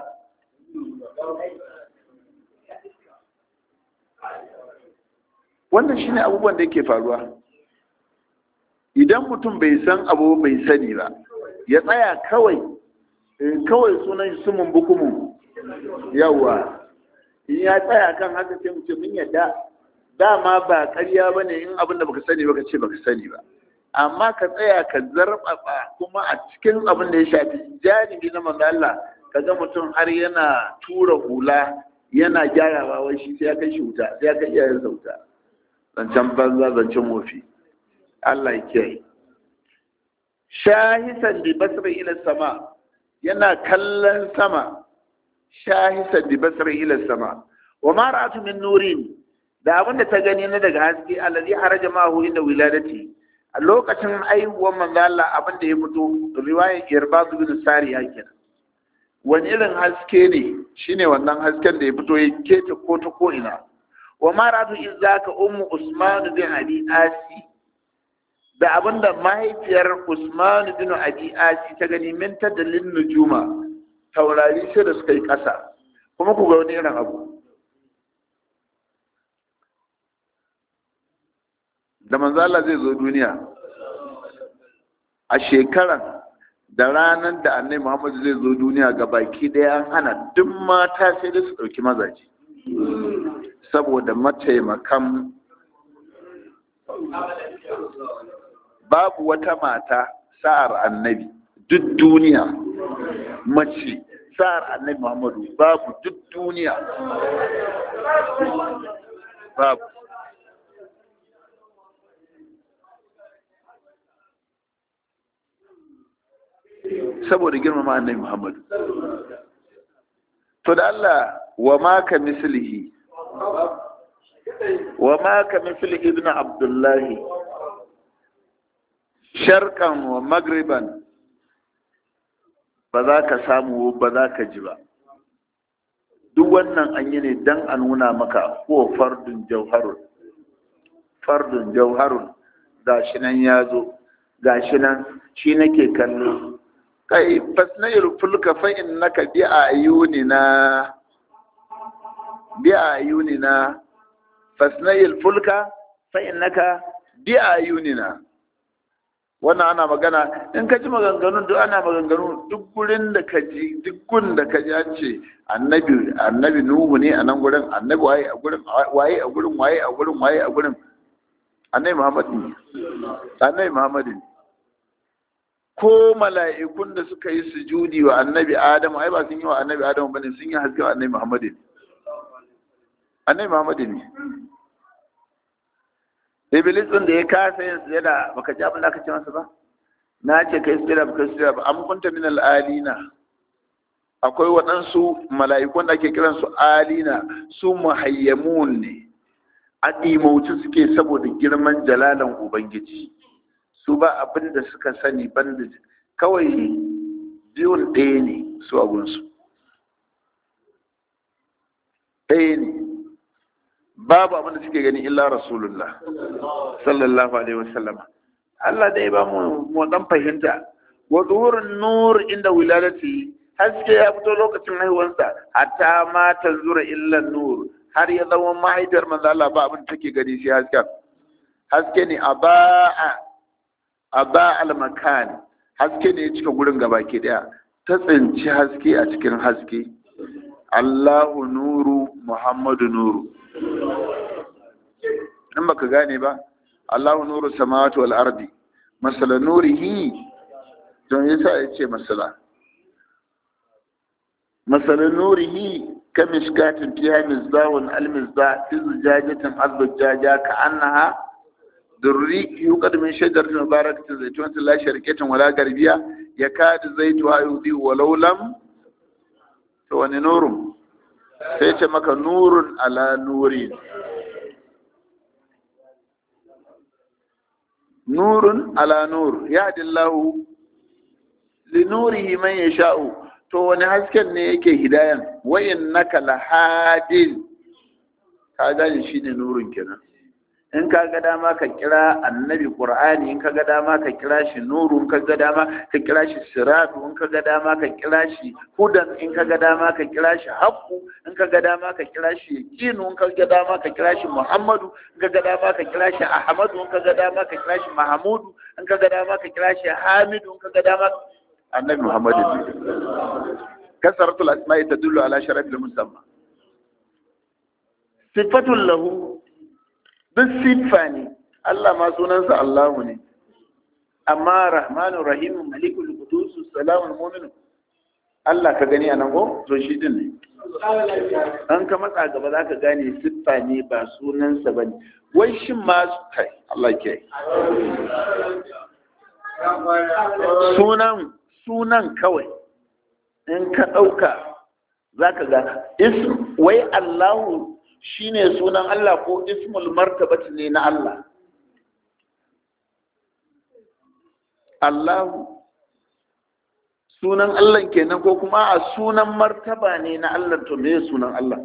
Speaker 1: wannan shine abubuwan da yake faruwa idan mutum bai san abu bai sani ba ya tsaya kawai kawai sunan sumun bukumu yawa in ya tsaya kan haka sai mu ce mun yadda dama ba ƙarya ba ne in abin da baka sani baka ce baka sani ba amma ka tsaya ka zarfafa kuma a cikin abin da ya shafi janibi na manzo Allah ka ga mutum har yana tura hula yana gyarawa wai shi sai ya kai shi wuta sai ya kai iyayensa wuta zancen banza zancen wofi Allah ya kiyaye shahisan bi basri ila sama yana kallon sama shahisan bi basri ila sama wa ma ra'atu min nurin da abinda ta gani na daga haske allazi haraja mahu inda wiladati a lokacin aihuwar manzo Allah abinda ya fito riwayar irbad bin sariya kenan wani irin haske ne shine wannan hasken da ya fito ya keta ko ta ko ina wa ma ra'atu izaka ummu usman bin abi asi da abinda mahaifiyar Usman bin Abi Asi ta gani min tadallin nujuma taurari sai da suka yi ƙasa kuma ku ga wani irin abu da manzo Allah zai zo duniya a shekaran da ranar da annabi muhammadu zai zo duniya ga baki daya an hana duk mata sai da su ɗauki mazaje saboda mataimakan babu wata mata sa'ar annabi duk duniya mace sa'ar annabi muhammadu babu duk duniya babu saboda girmama annabi muhammadu to da Allah wa ma ka mislihi wa ma ka mislihi ibn abdullahi sharkan wa magriban ba za ka samu ba za ka ji ba duk wannan an yi ne don a nuna maka ko fardun jauharun fardun jauharun ga shi nan ya zo ga shi nan shi nake kallo kai fasnayil fulka fa innaka bi ayunina bi ayunina fasnayil fulka fa innaka bi ayunina wannan ana magana in ka ji maganganun duk ana maganganu duk gurin da ka ji duk gun da ka ji an ce annabi annabi nuhu ne a nan gurin annabi waye a gurin waye a gurin waye a gurin waye a gurin annabi muhammad ne annabi muhammad ne ko mala'ikun da suka yi sujudi wa annabi adamu ai ba sun yi wa annabi adamu bane sun yi haske wa annabi muhammad ne annabi muhammad ne Iblis ɗin da ya kasa yin sujada baka ji abin da aka ce masa ba na ce kai sujada baka sujada ba an kunta min al'alina akwai waɗansu mala'ikun da ake kiran su alina su muhayyamun ne a ɗimauci suke saboda girman jalalan ubangiji su ba abin da suka sani banda kawai biyun ɗaya ne su abunsu ɗaya ne babu abin da suke gani illa rasulullah sallallahu alaihi wasallam Allah dai ba mu mu dan fahimta wa zuhurun nur inda wiladati haske ya fito lokacin haihuwarsa hatta ma tanzura illa nur har ya zama mahaifiyar manzo Allah ba abin da take gani sai hasken haske ne aba'a aba al makan haske ne ya cika gurin gaba ke daya ta tsinci haske a cikin haske Allahu nuru Muhammadu nuru in baka gane ba Allahu nuru samawati wal ardi masala nurihi don yasa yace masala masala nurihi kamishkatin fiha misbahun al misbah fi zujajatin azbajaja ka annaha durri yuqad min shajaratin mubarakatin zaytunatin la sharqiyatin wala garbiya yakadu zaytuha yudhi walau lam to wani nurun sai ce maka nurun ala nuri nurun ala nur ya dillahu li nurihi man yasha'u to wani hasken ne yake hidayan wa innaka lahadin ka gane shine nurun kenan in ka ga dama ka kira annabi qur'ani in ka ga dama ka kira shi nuru in ka ga dama ka kira shi siratu in ka ga dama ka kira shi hudan in ka ga dama ka kira shi haqqu in ka ga dama ka kira shi yaqinu in ka ga dama ka kira shi muhammadu in ka ga dama ka kira shi ahmadu in ka ga dama ka kira shi mahmudu in ka ga dama ka kira shi hamidu in ka ga dama annabi muhammadu kasaratul asma'i tadullu ala sharafil musamma sifatul lahu duk siffa ne Allah ma sunansa Allahu ne amma rahmanu rahimu malikul qudusu salamun mu'minu Allah ka gani anan ko to shi din ne an ka matsa gaba za ka gane siffa ne ba sunansa ba ne wai shin ma kai Allah ke sunan sunan kawai in ka ɗauka za ka ga wai Allahu shine sunan Allah ko ismul martabati ne na Allah Allahu sunan Allah kenan ko kuma a sunan martaba ne na Allah to me sunan Allah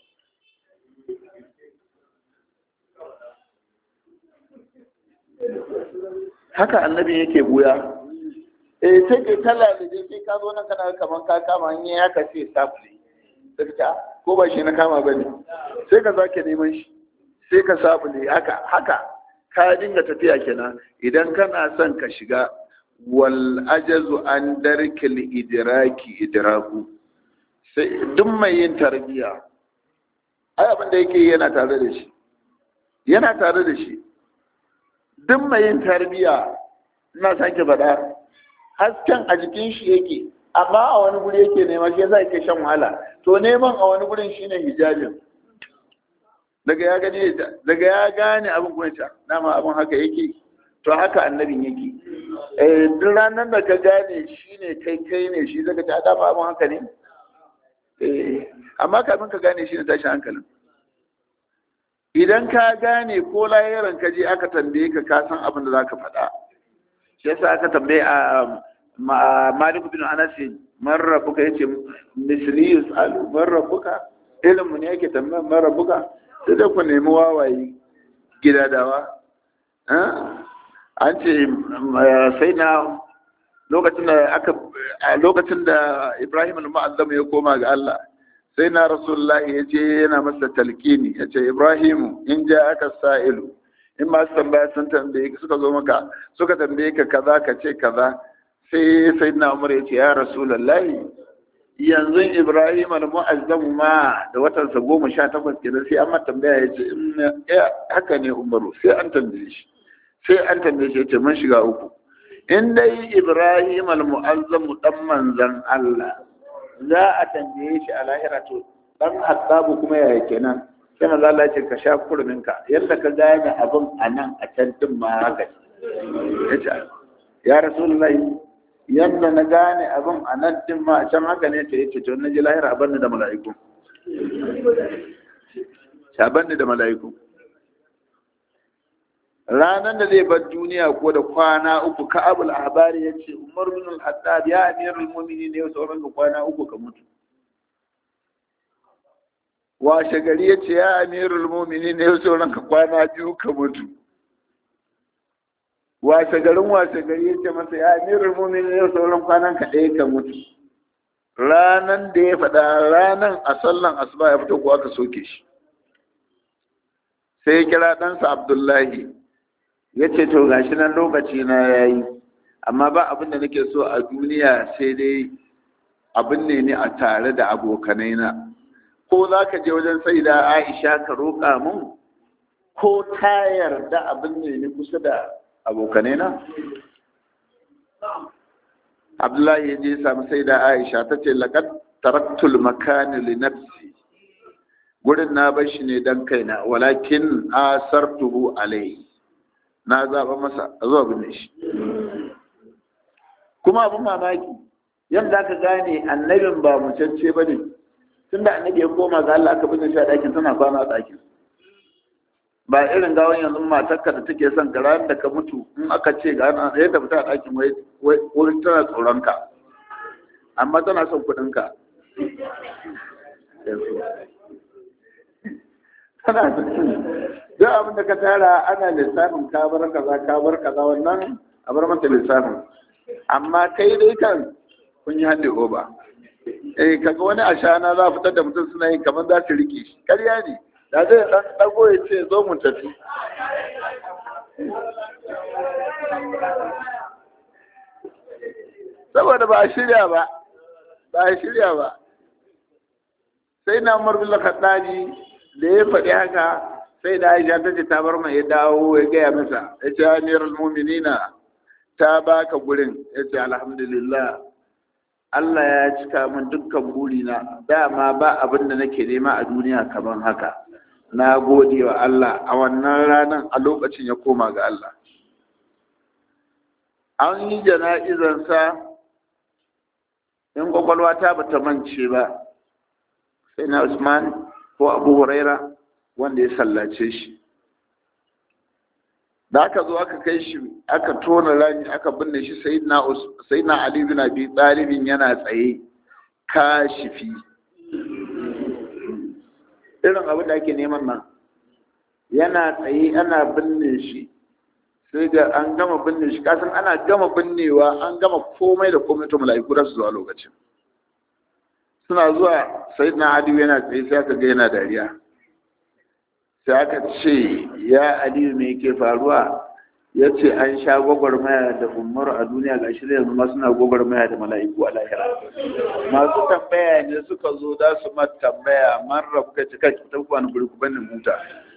Speaker 1: haka annabi yake buya eh sai kai talla da dai sai ka zo nan kana kaman ka kama hanya ya ka ce safli sai ka ko ba shi na kama bane sai ka zake neman shi sai ka sabule haka haka ka dinga tafiya kenan idan kana son ka shiga wal ajazu an darkil idraki idraku sai duk mai yin tarbiya ai abin da yake yana tare da shi yana tare da shi duk mai yin tarbiya ina sake faɗa hasken a jikin shi yake amma a wani guri yake nema shi yasa yake shan wahala to neman a wani gurin shine hijabin daga ya gane daga ya gane abin kuma ta dama abin haka yake to haka annabin yake eh duk ranar da ka gane shine kai kai ne shi zaka ta dama abin haka ne eh amma kafin ka gane shi ne tashin hankalin idan ka gane ko layaran ka je aka tambaye ka ka san abin da zaka faɗa shi yasa aka tambaye a Malik bin Anas man rabbuka yace misli yusalu man rabbuka ilmu ne yake tambaya man rabbuka sai da ku nemi wawaye gidadawa an ce sai na lokacin da aka lokacin da Ibrahim al-Mu'azzam ya koma ga Allah sai na Rasulullahi ya ce yana masa talkini ya ce Ibrahim in ja aka sa'ilu in masu tambaya sun tambaye ka suka zo maka suka tambaye ka kaza ka ce kaza sai sai na Umar ya ce ya Rasulullahi yanzu Ibrahim al-Mu'azzam ma da watansa goma sha takwas kenan sai an ma tambaya ya ce haka ne Umaru sai an tambaye shi sai an tambaye shi ya ce mun shiga uku in dai Ibrahim al-Mu'azzam dan manzan Allah za a tambaye shi a lahira to dan hasabu kuma yaya kenan sai maza Allah ce ka sha kurminka yadda ka gane abin a nan a can din ma haka ya ce ya rasulullahi yadda na gane abin a nan din ma a can haka ne ta yace to na ji lahira a banni da mala'iku a banni da mala'iku ranar da zai bar duniya ko da kwana uku ka abul ahbari ya ce umar bin al-haddad ya amirul mu'minin ne sauran ka kwana uku ka mutu washe gari ya ce ya amirul mu'minin ne sauran ka kwana biyu ka mutu washe garin washe gari ya ce masa ya amirul mu'minin ne sauran kwanan ka ɗaya ka mutu ranan da ya faɗa ranan a sallan asuba ya fito ko aka soke shi sai ya kira ɗansa abdullahi ya ce to gashi nan lokaci na ya yi amma ba abin da nake so a duniya sai dai abin ne ni a tare da abokanai na ko za ka je wajen sai da aisha ka roƙa mun ko ta yarda abin ne ni kusa da abokanai na abdullahi ya je samu sai da aisha ta ce laƙad taraktul makani li nafsi gurin na bar shi ne dan kaina walakin asartuhu alayhi na zaɓa masa a zuwa binne shi kuma abin mamaki yadda aka gane annabin ba mucance ba ne tun da annabi ya koma ga Allah aka binne shi a ɗakin tana kwana a ɗakin ba irin gawan yanzu matarka da take son ka ranar da ka mutu in aka ce ga ana ɗaya da fita a ɗakin wai tana tsoron ka amma tana son kuɗin ka tana duk abin da ka tara ana lissafin ka bar kaza ka bar kaza wannan a bar mata lissafin amma kai dai kan kun yi hande oba eh kaga wani ashana za a fitar da mutum suna yin kamar za su rike shi ƙarya ne da zai dan dago ya ce zo mu tafi saboda ba a shirya ba ba a shirya ba sai na umar bin khattabi da ya faɗi haka sai da aisha ta ce ta bar mai ya dawo ya gaya masa ya ce amirul muminina ta baka gurin ya ce alhamdulillah Allah ya cika min dukkan burina dama ba abin da nake nema a duniya kamar haka na gode wa Allah a wannan ranar a lokacin ya koma ga Allah an yi jana'izansa in kwakwalwa ta bata mance ba sai na Usman ko Abu Huraira wanda ya sallace shi da aka zo aka kai shi aka tona rami aka binne shi sayyidina Ali bin Abi Talib yana tsaye kashifi irin abin da ake neman nan yana tsaye ana binne shi sai da an gama binne shi kasan ana gama binnewa an gama komai da komai to mala'iku da su zuwa lokacin suna zuwa sayyidina Ali yana tsaye sai aka ga yana dariya sai aka ce ya aliyu me yake faruwa ya ce an sha gwagwarmaya da umar a duniya ga shi yanzu ma suna gwagwarmaya da mala'iku a lahira masu tambaya ne suka zo za su ma tambaya man rabu ka cika ki tafi wani guri ku bani muta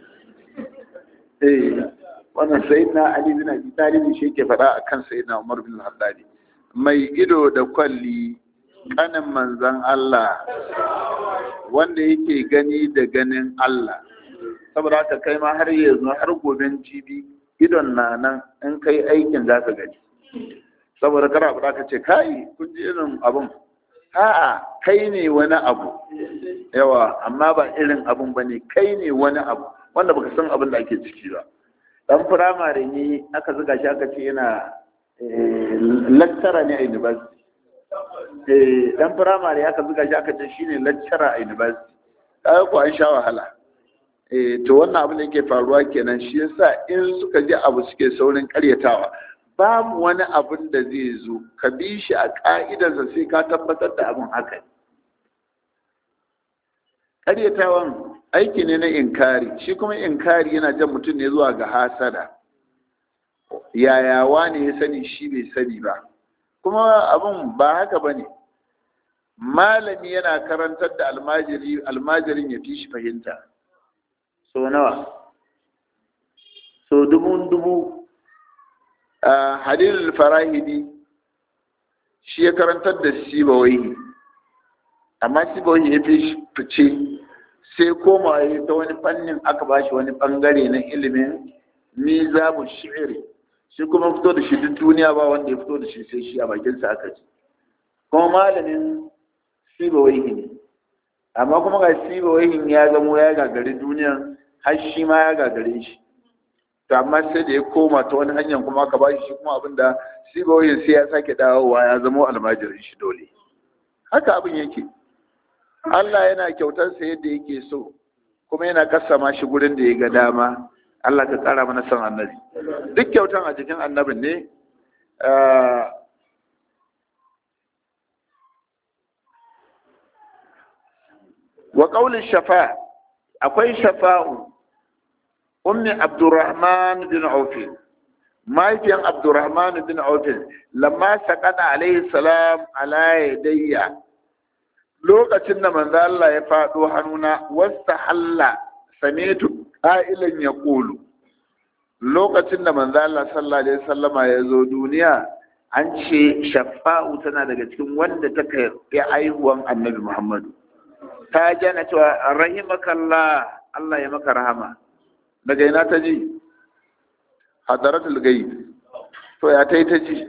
Speaker 1: eh wannan sayyidina ali bin abi talib shi ke faɗa akan sayyidina umar bin al mai ido da kwalli kanin manzan Allah wanda yake gani da ganin Allah saboda haka kai ma har yanzu har goben jibi idon na nan in kai aikin za ka gani saboda kara abu ka ce kai kun ji irin abun a'a kai ne wani abu yawa amma ba irin abun ba ne kai ne wani abu wanda baka san abin da ake ciki ba dan firamare ne aka zuga shi aka ce yana lecturer ne a university dan firamare aka zuga shi aka ce shine lecturer a university kaga ko an sha wahala eh to wannan abin da yake faruwa kenan shi yasa in suka ji abu suke saurin karyatawa babu wani abin da zai zo ka bi shi a ka'idarsa sai ka tabbatar da abin haka karyatawan aiki ne na inkari shi kuma inkari yana jan mutum ne zuwa ga hasada yaya wane ya sani shi bai sani ba kuma abin ba haka ba ne malami yana karantar da almajiri almajirin ya fi shi fahimta so nawa so dubun dubu a halil farahidi shi ya karantar da sibawai amma sibawai ya fi fice sai koma ya ta wani fannin aka ba shi wani bangare na ilimin mizabu shi'iri shi kuma fito da shi duk duniya ba wanda ya fito da shi sai shi a bakinsa aka ji kuma malamin sibawaihi ne amma kuma ga sibawaihin ya zamo ya gagari duniya har shi ma ya gagare shi to amma sai da ya koma ta wani hanyar kuma aka ba shi kuma abin da sibawaihin sai ya sake dawowa ya zamo almajirin shi dole haka abin yake Allah yana kyautarsa yadda yake so kuma yana kasama shi gurin da ya ga dama Allah ka tsara mana son annabi duk kyautan a jikin annabin ne wa ƙaunin shafa akwai shafa'u ummi abdurrahman bin aufin mahaifiyan abdurrahman bin aufin lamma saƙana alaihi salam ala yadayya lokacin da manzo Allah ya faɗo hannuna wasta halla samitu ƙa'ilan ya ƙulu lokacin da manzo Allah sallallahu alaihi wasallama ya zo duniya an ce shafa'u tana daga cikin wanda ta kai aihuwan annabi Muhammadu ta jana cewa rahimakallah Allah ya maka rahama daga ina ta ji hadaratul ghaib to ya tai ta ji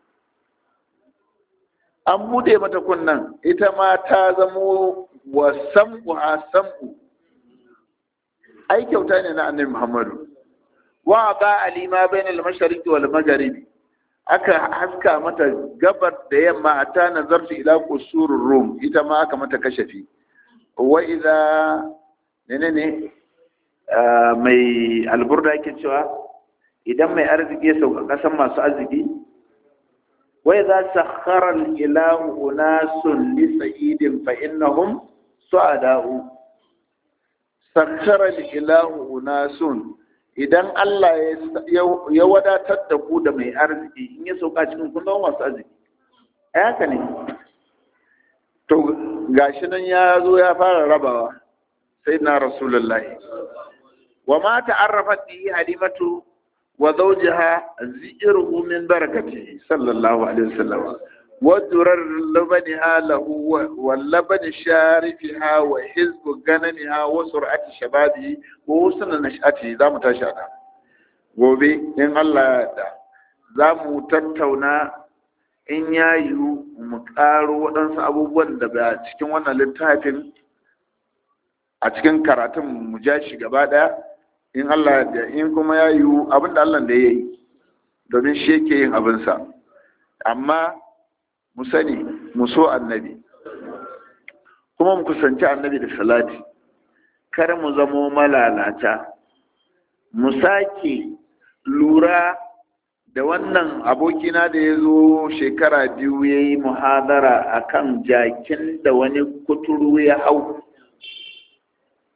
Speaker 1: an bude mata kunnan ita ma ta zamo wa sam'u a sam'u ai kyauta ne na annabi Muhammadu wa ba alima bainal mashariqi wal magharibi aka haska mata gabar da yamma ta nazartu ila qusurur rum ita ma aka mata kashafi wa idza menene mai alburda yake cewa idan mai arziki ya sauka kasan masu arziki wa idza sakhara al ilahu unasun li sa'idin fa innahum su'ada'u sakhara al ilahu unasun idan Allah ya wadatar da ku da mai arziki in ya sauka cikin kun zama masu arziki haka ne to gashi nan ya zo ya fara rabawa sai na rasulullahi wa ma ta'arrafat bihi halimatu wa zawjaha zi'ruhu min barakatihi sallallahu alaihi wasallam ودرر لبنها له واللبن شارفها وحزب غنمها وسرعة شبابه وحسن نشأته za mu tashi ana gobe in Allah ya da za mu tattauna in ya yiwu mu ƙaro waɗansu abubuwan da ba cikin wannan littafin a cikin karatun mu ja shi gaba ɗaya in Allah da in kuma ya yiwu abin da Allah da ya yi domin shi yake yin abinsa amma mu sani mu so annabi kuma mu kusanci annabi da salati kar mu zamo malalata mu sake lura da wannan abokina da ya zo shekara biyu ya yi muhadara a kan jakin da wani kuturu ya hau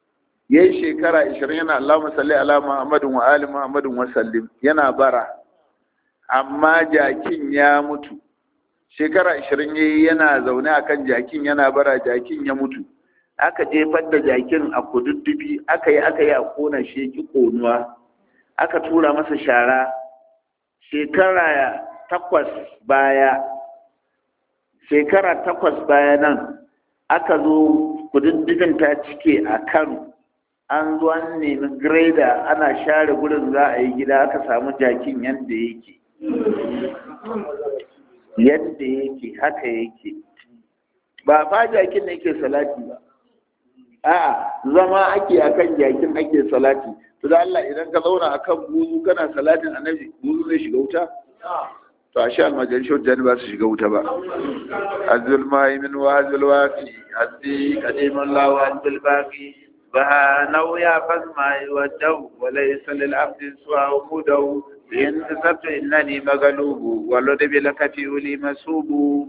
Speaker 1: yayi shekara 20 yana Allahumma salli ala Muhammadin wa ali Muhammadin wa sallim yana bara amma jakin ya mutu shekara 20 yayi yana zaune akan jakin yana bara jakin ya mutu aka jefar da jakin a kududdufi aka yi aka yi a kona shi ki konuwa aka tura masa shara shekara takwas baya shekara takwas baya nan aka zo kududdufin ta cike a kano an zo an nemi greda ana share gurin za a yi gida aka samu jakin yadda yake yadda yake haka yake ba fa jakin ne yake salati ba a'a zama ake akan jakin ake salati to da Allah idan ka zauna akan buzu kana salatin annabi buzu zai shiga wuta to a sha almajan shi wajen ba su shiga wuta ba azul min wa azul waqi hadi qadiman la wa azul baqi ba nauya fasma wa daw wa laysa lil abdi suwa mudaw in tasabtu innani magalubu wa ladabi lakati uli masubu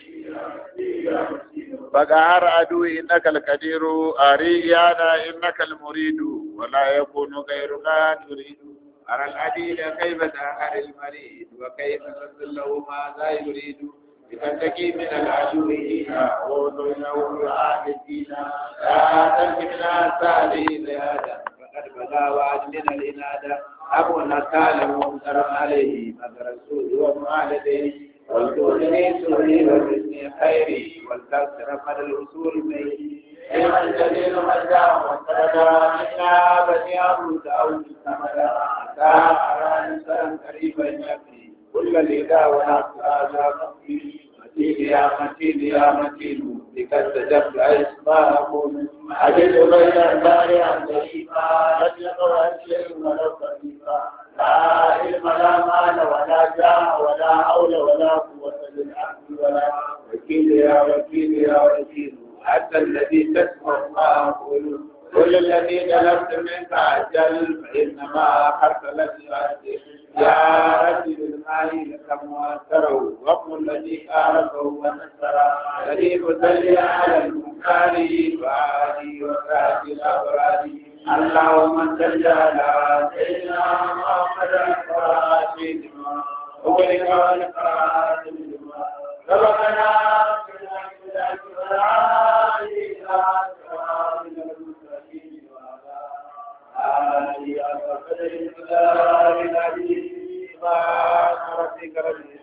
Speaker 1: فقهر عدو إنك القدير أريانا إنك المريد ولا يكون غيرك تريد أرى العديد كيف تأخر المريد وكيف تصل له ماذا يريد لتنتقي من العدو هنا وضعه يعاد الدين لا تنكبنا سالي لهذا فقد بدا وعد من الإنادة أبو نكال ممتر عليه مدر السوء ومعالده والكوني سوري والحسن خيري والكسر مدى الوصول ميت لمن جليل مجدا وانتردا منا بني أبوك أو جسمدا أتا أرى إنسان قريبا يبني كل لذا ونفس هذا مقبل متين يا متين يا متين بك استجبت أسماءكم أجد غير الدار عن ذريفا لم يقرأ شيء ولو خفيفا لا علم لا مال ولا جاه ولا حول ولا قوة للعبد ولا وكيل يا وكيل يا وكيل حتى الذي تسمع ما أقول كل الذي طلبت منك أجل فإنما أخرت لك أجل يا رب بالمال لك مؤثره وابن الذي قاربه ونصره الذي مدلي على المختار فعالي وكاتب الأبرار اللهم صل على سيدنا محمد الفاتح لما أغلق والخاتم لما سبقنا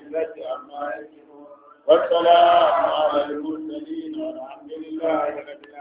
Speaker 1: والسلام على المرسلين والحمد لله رب العالمين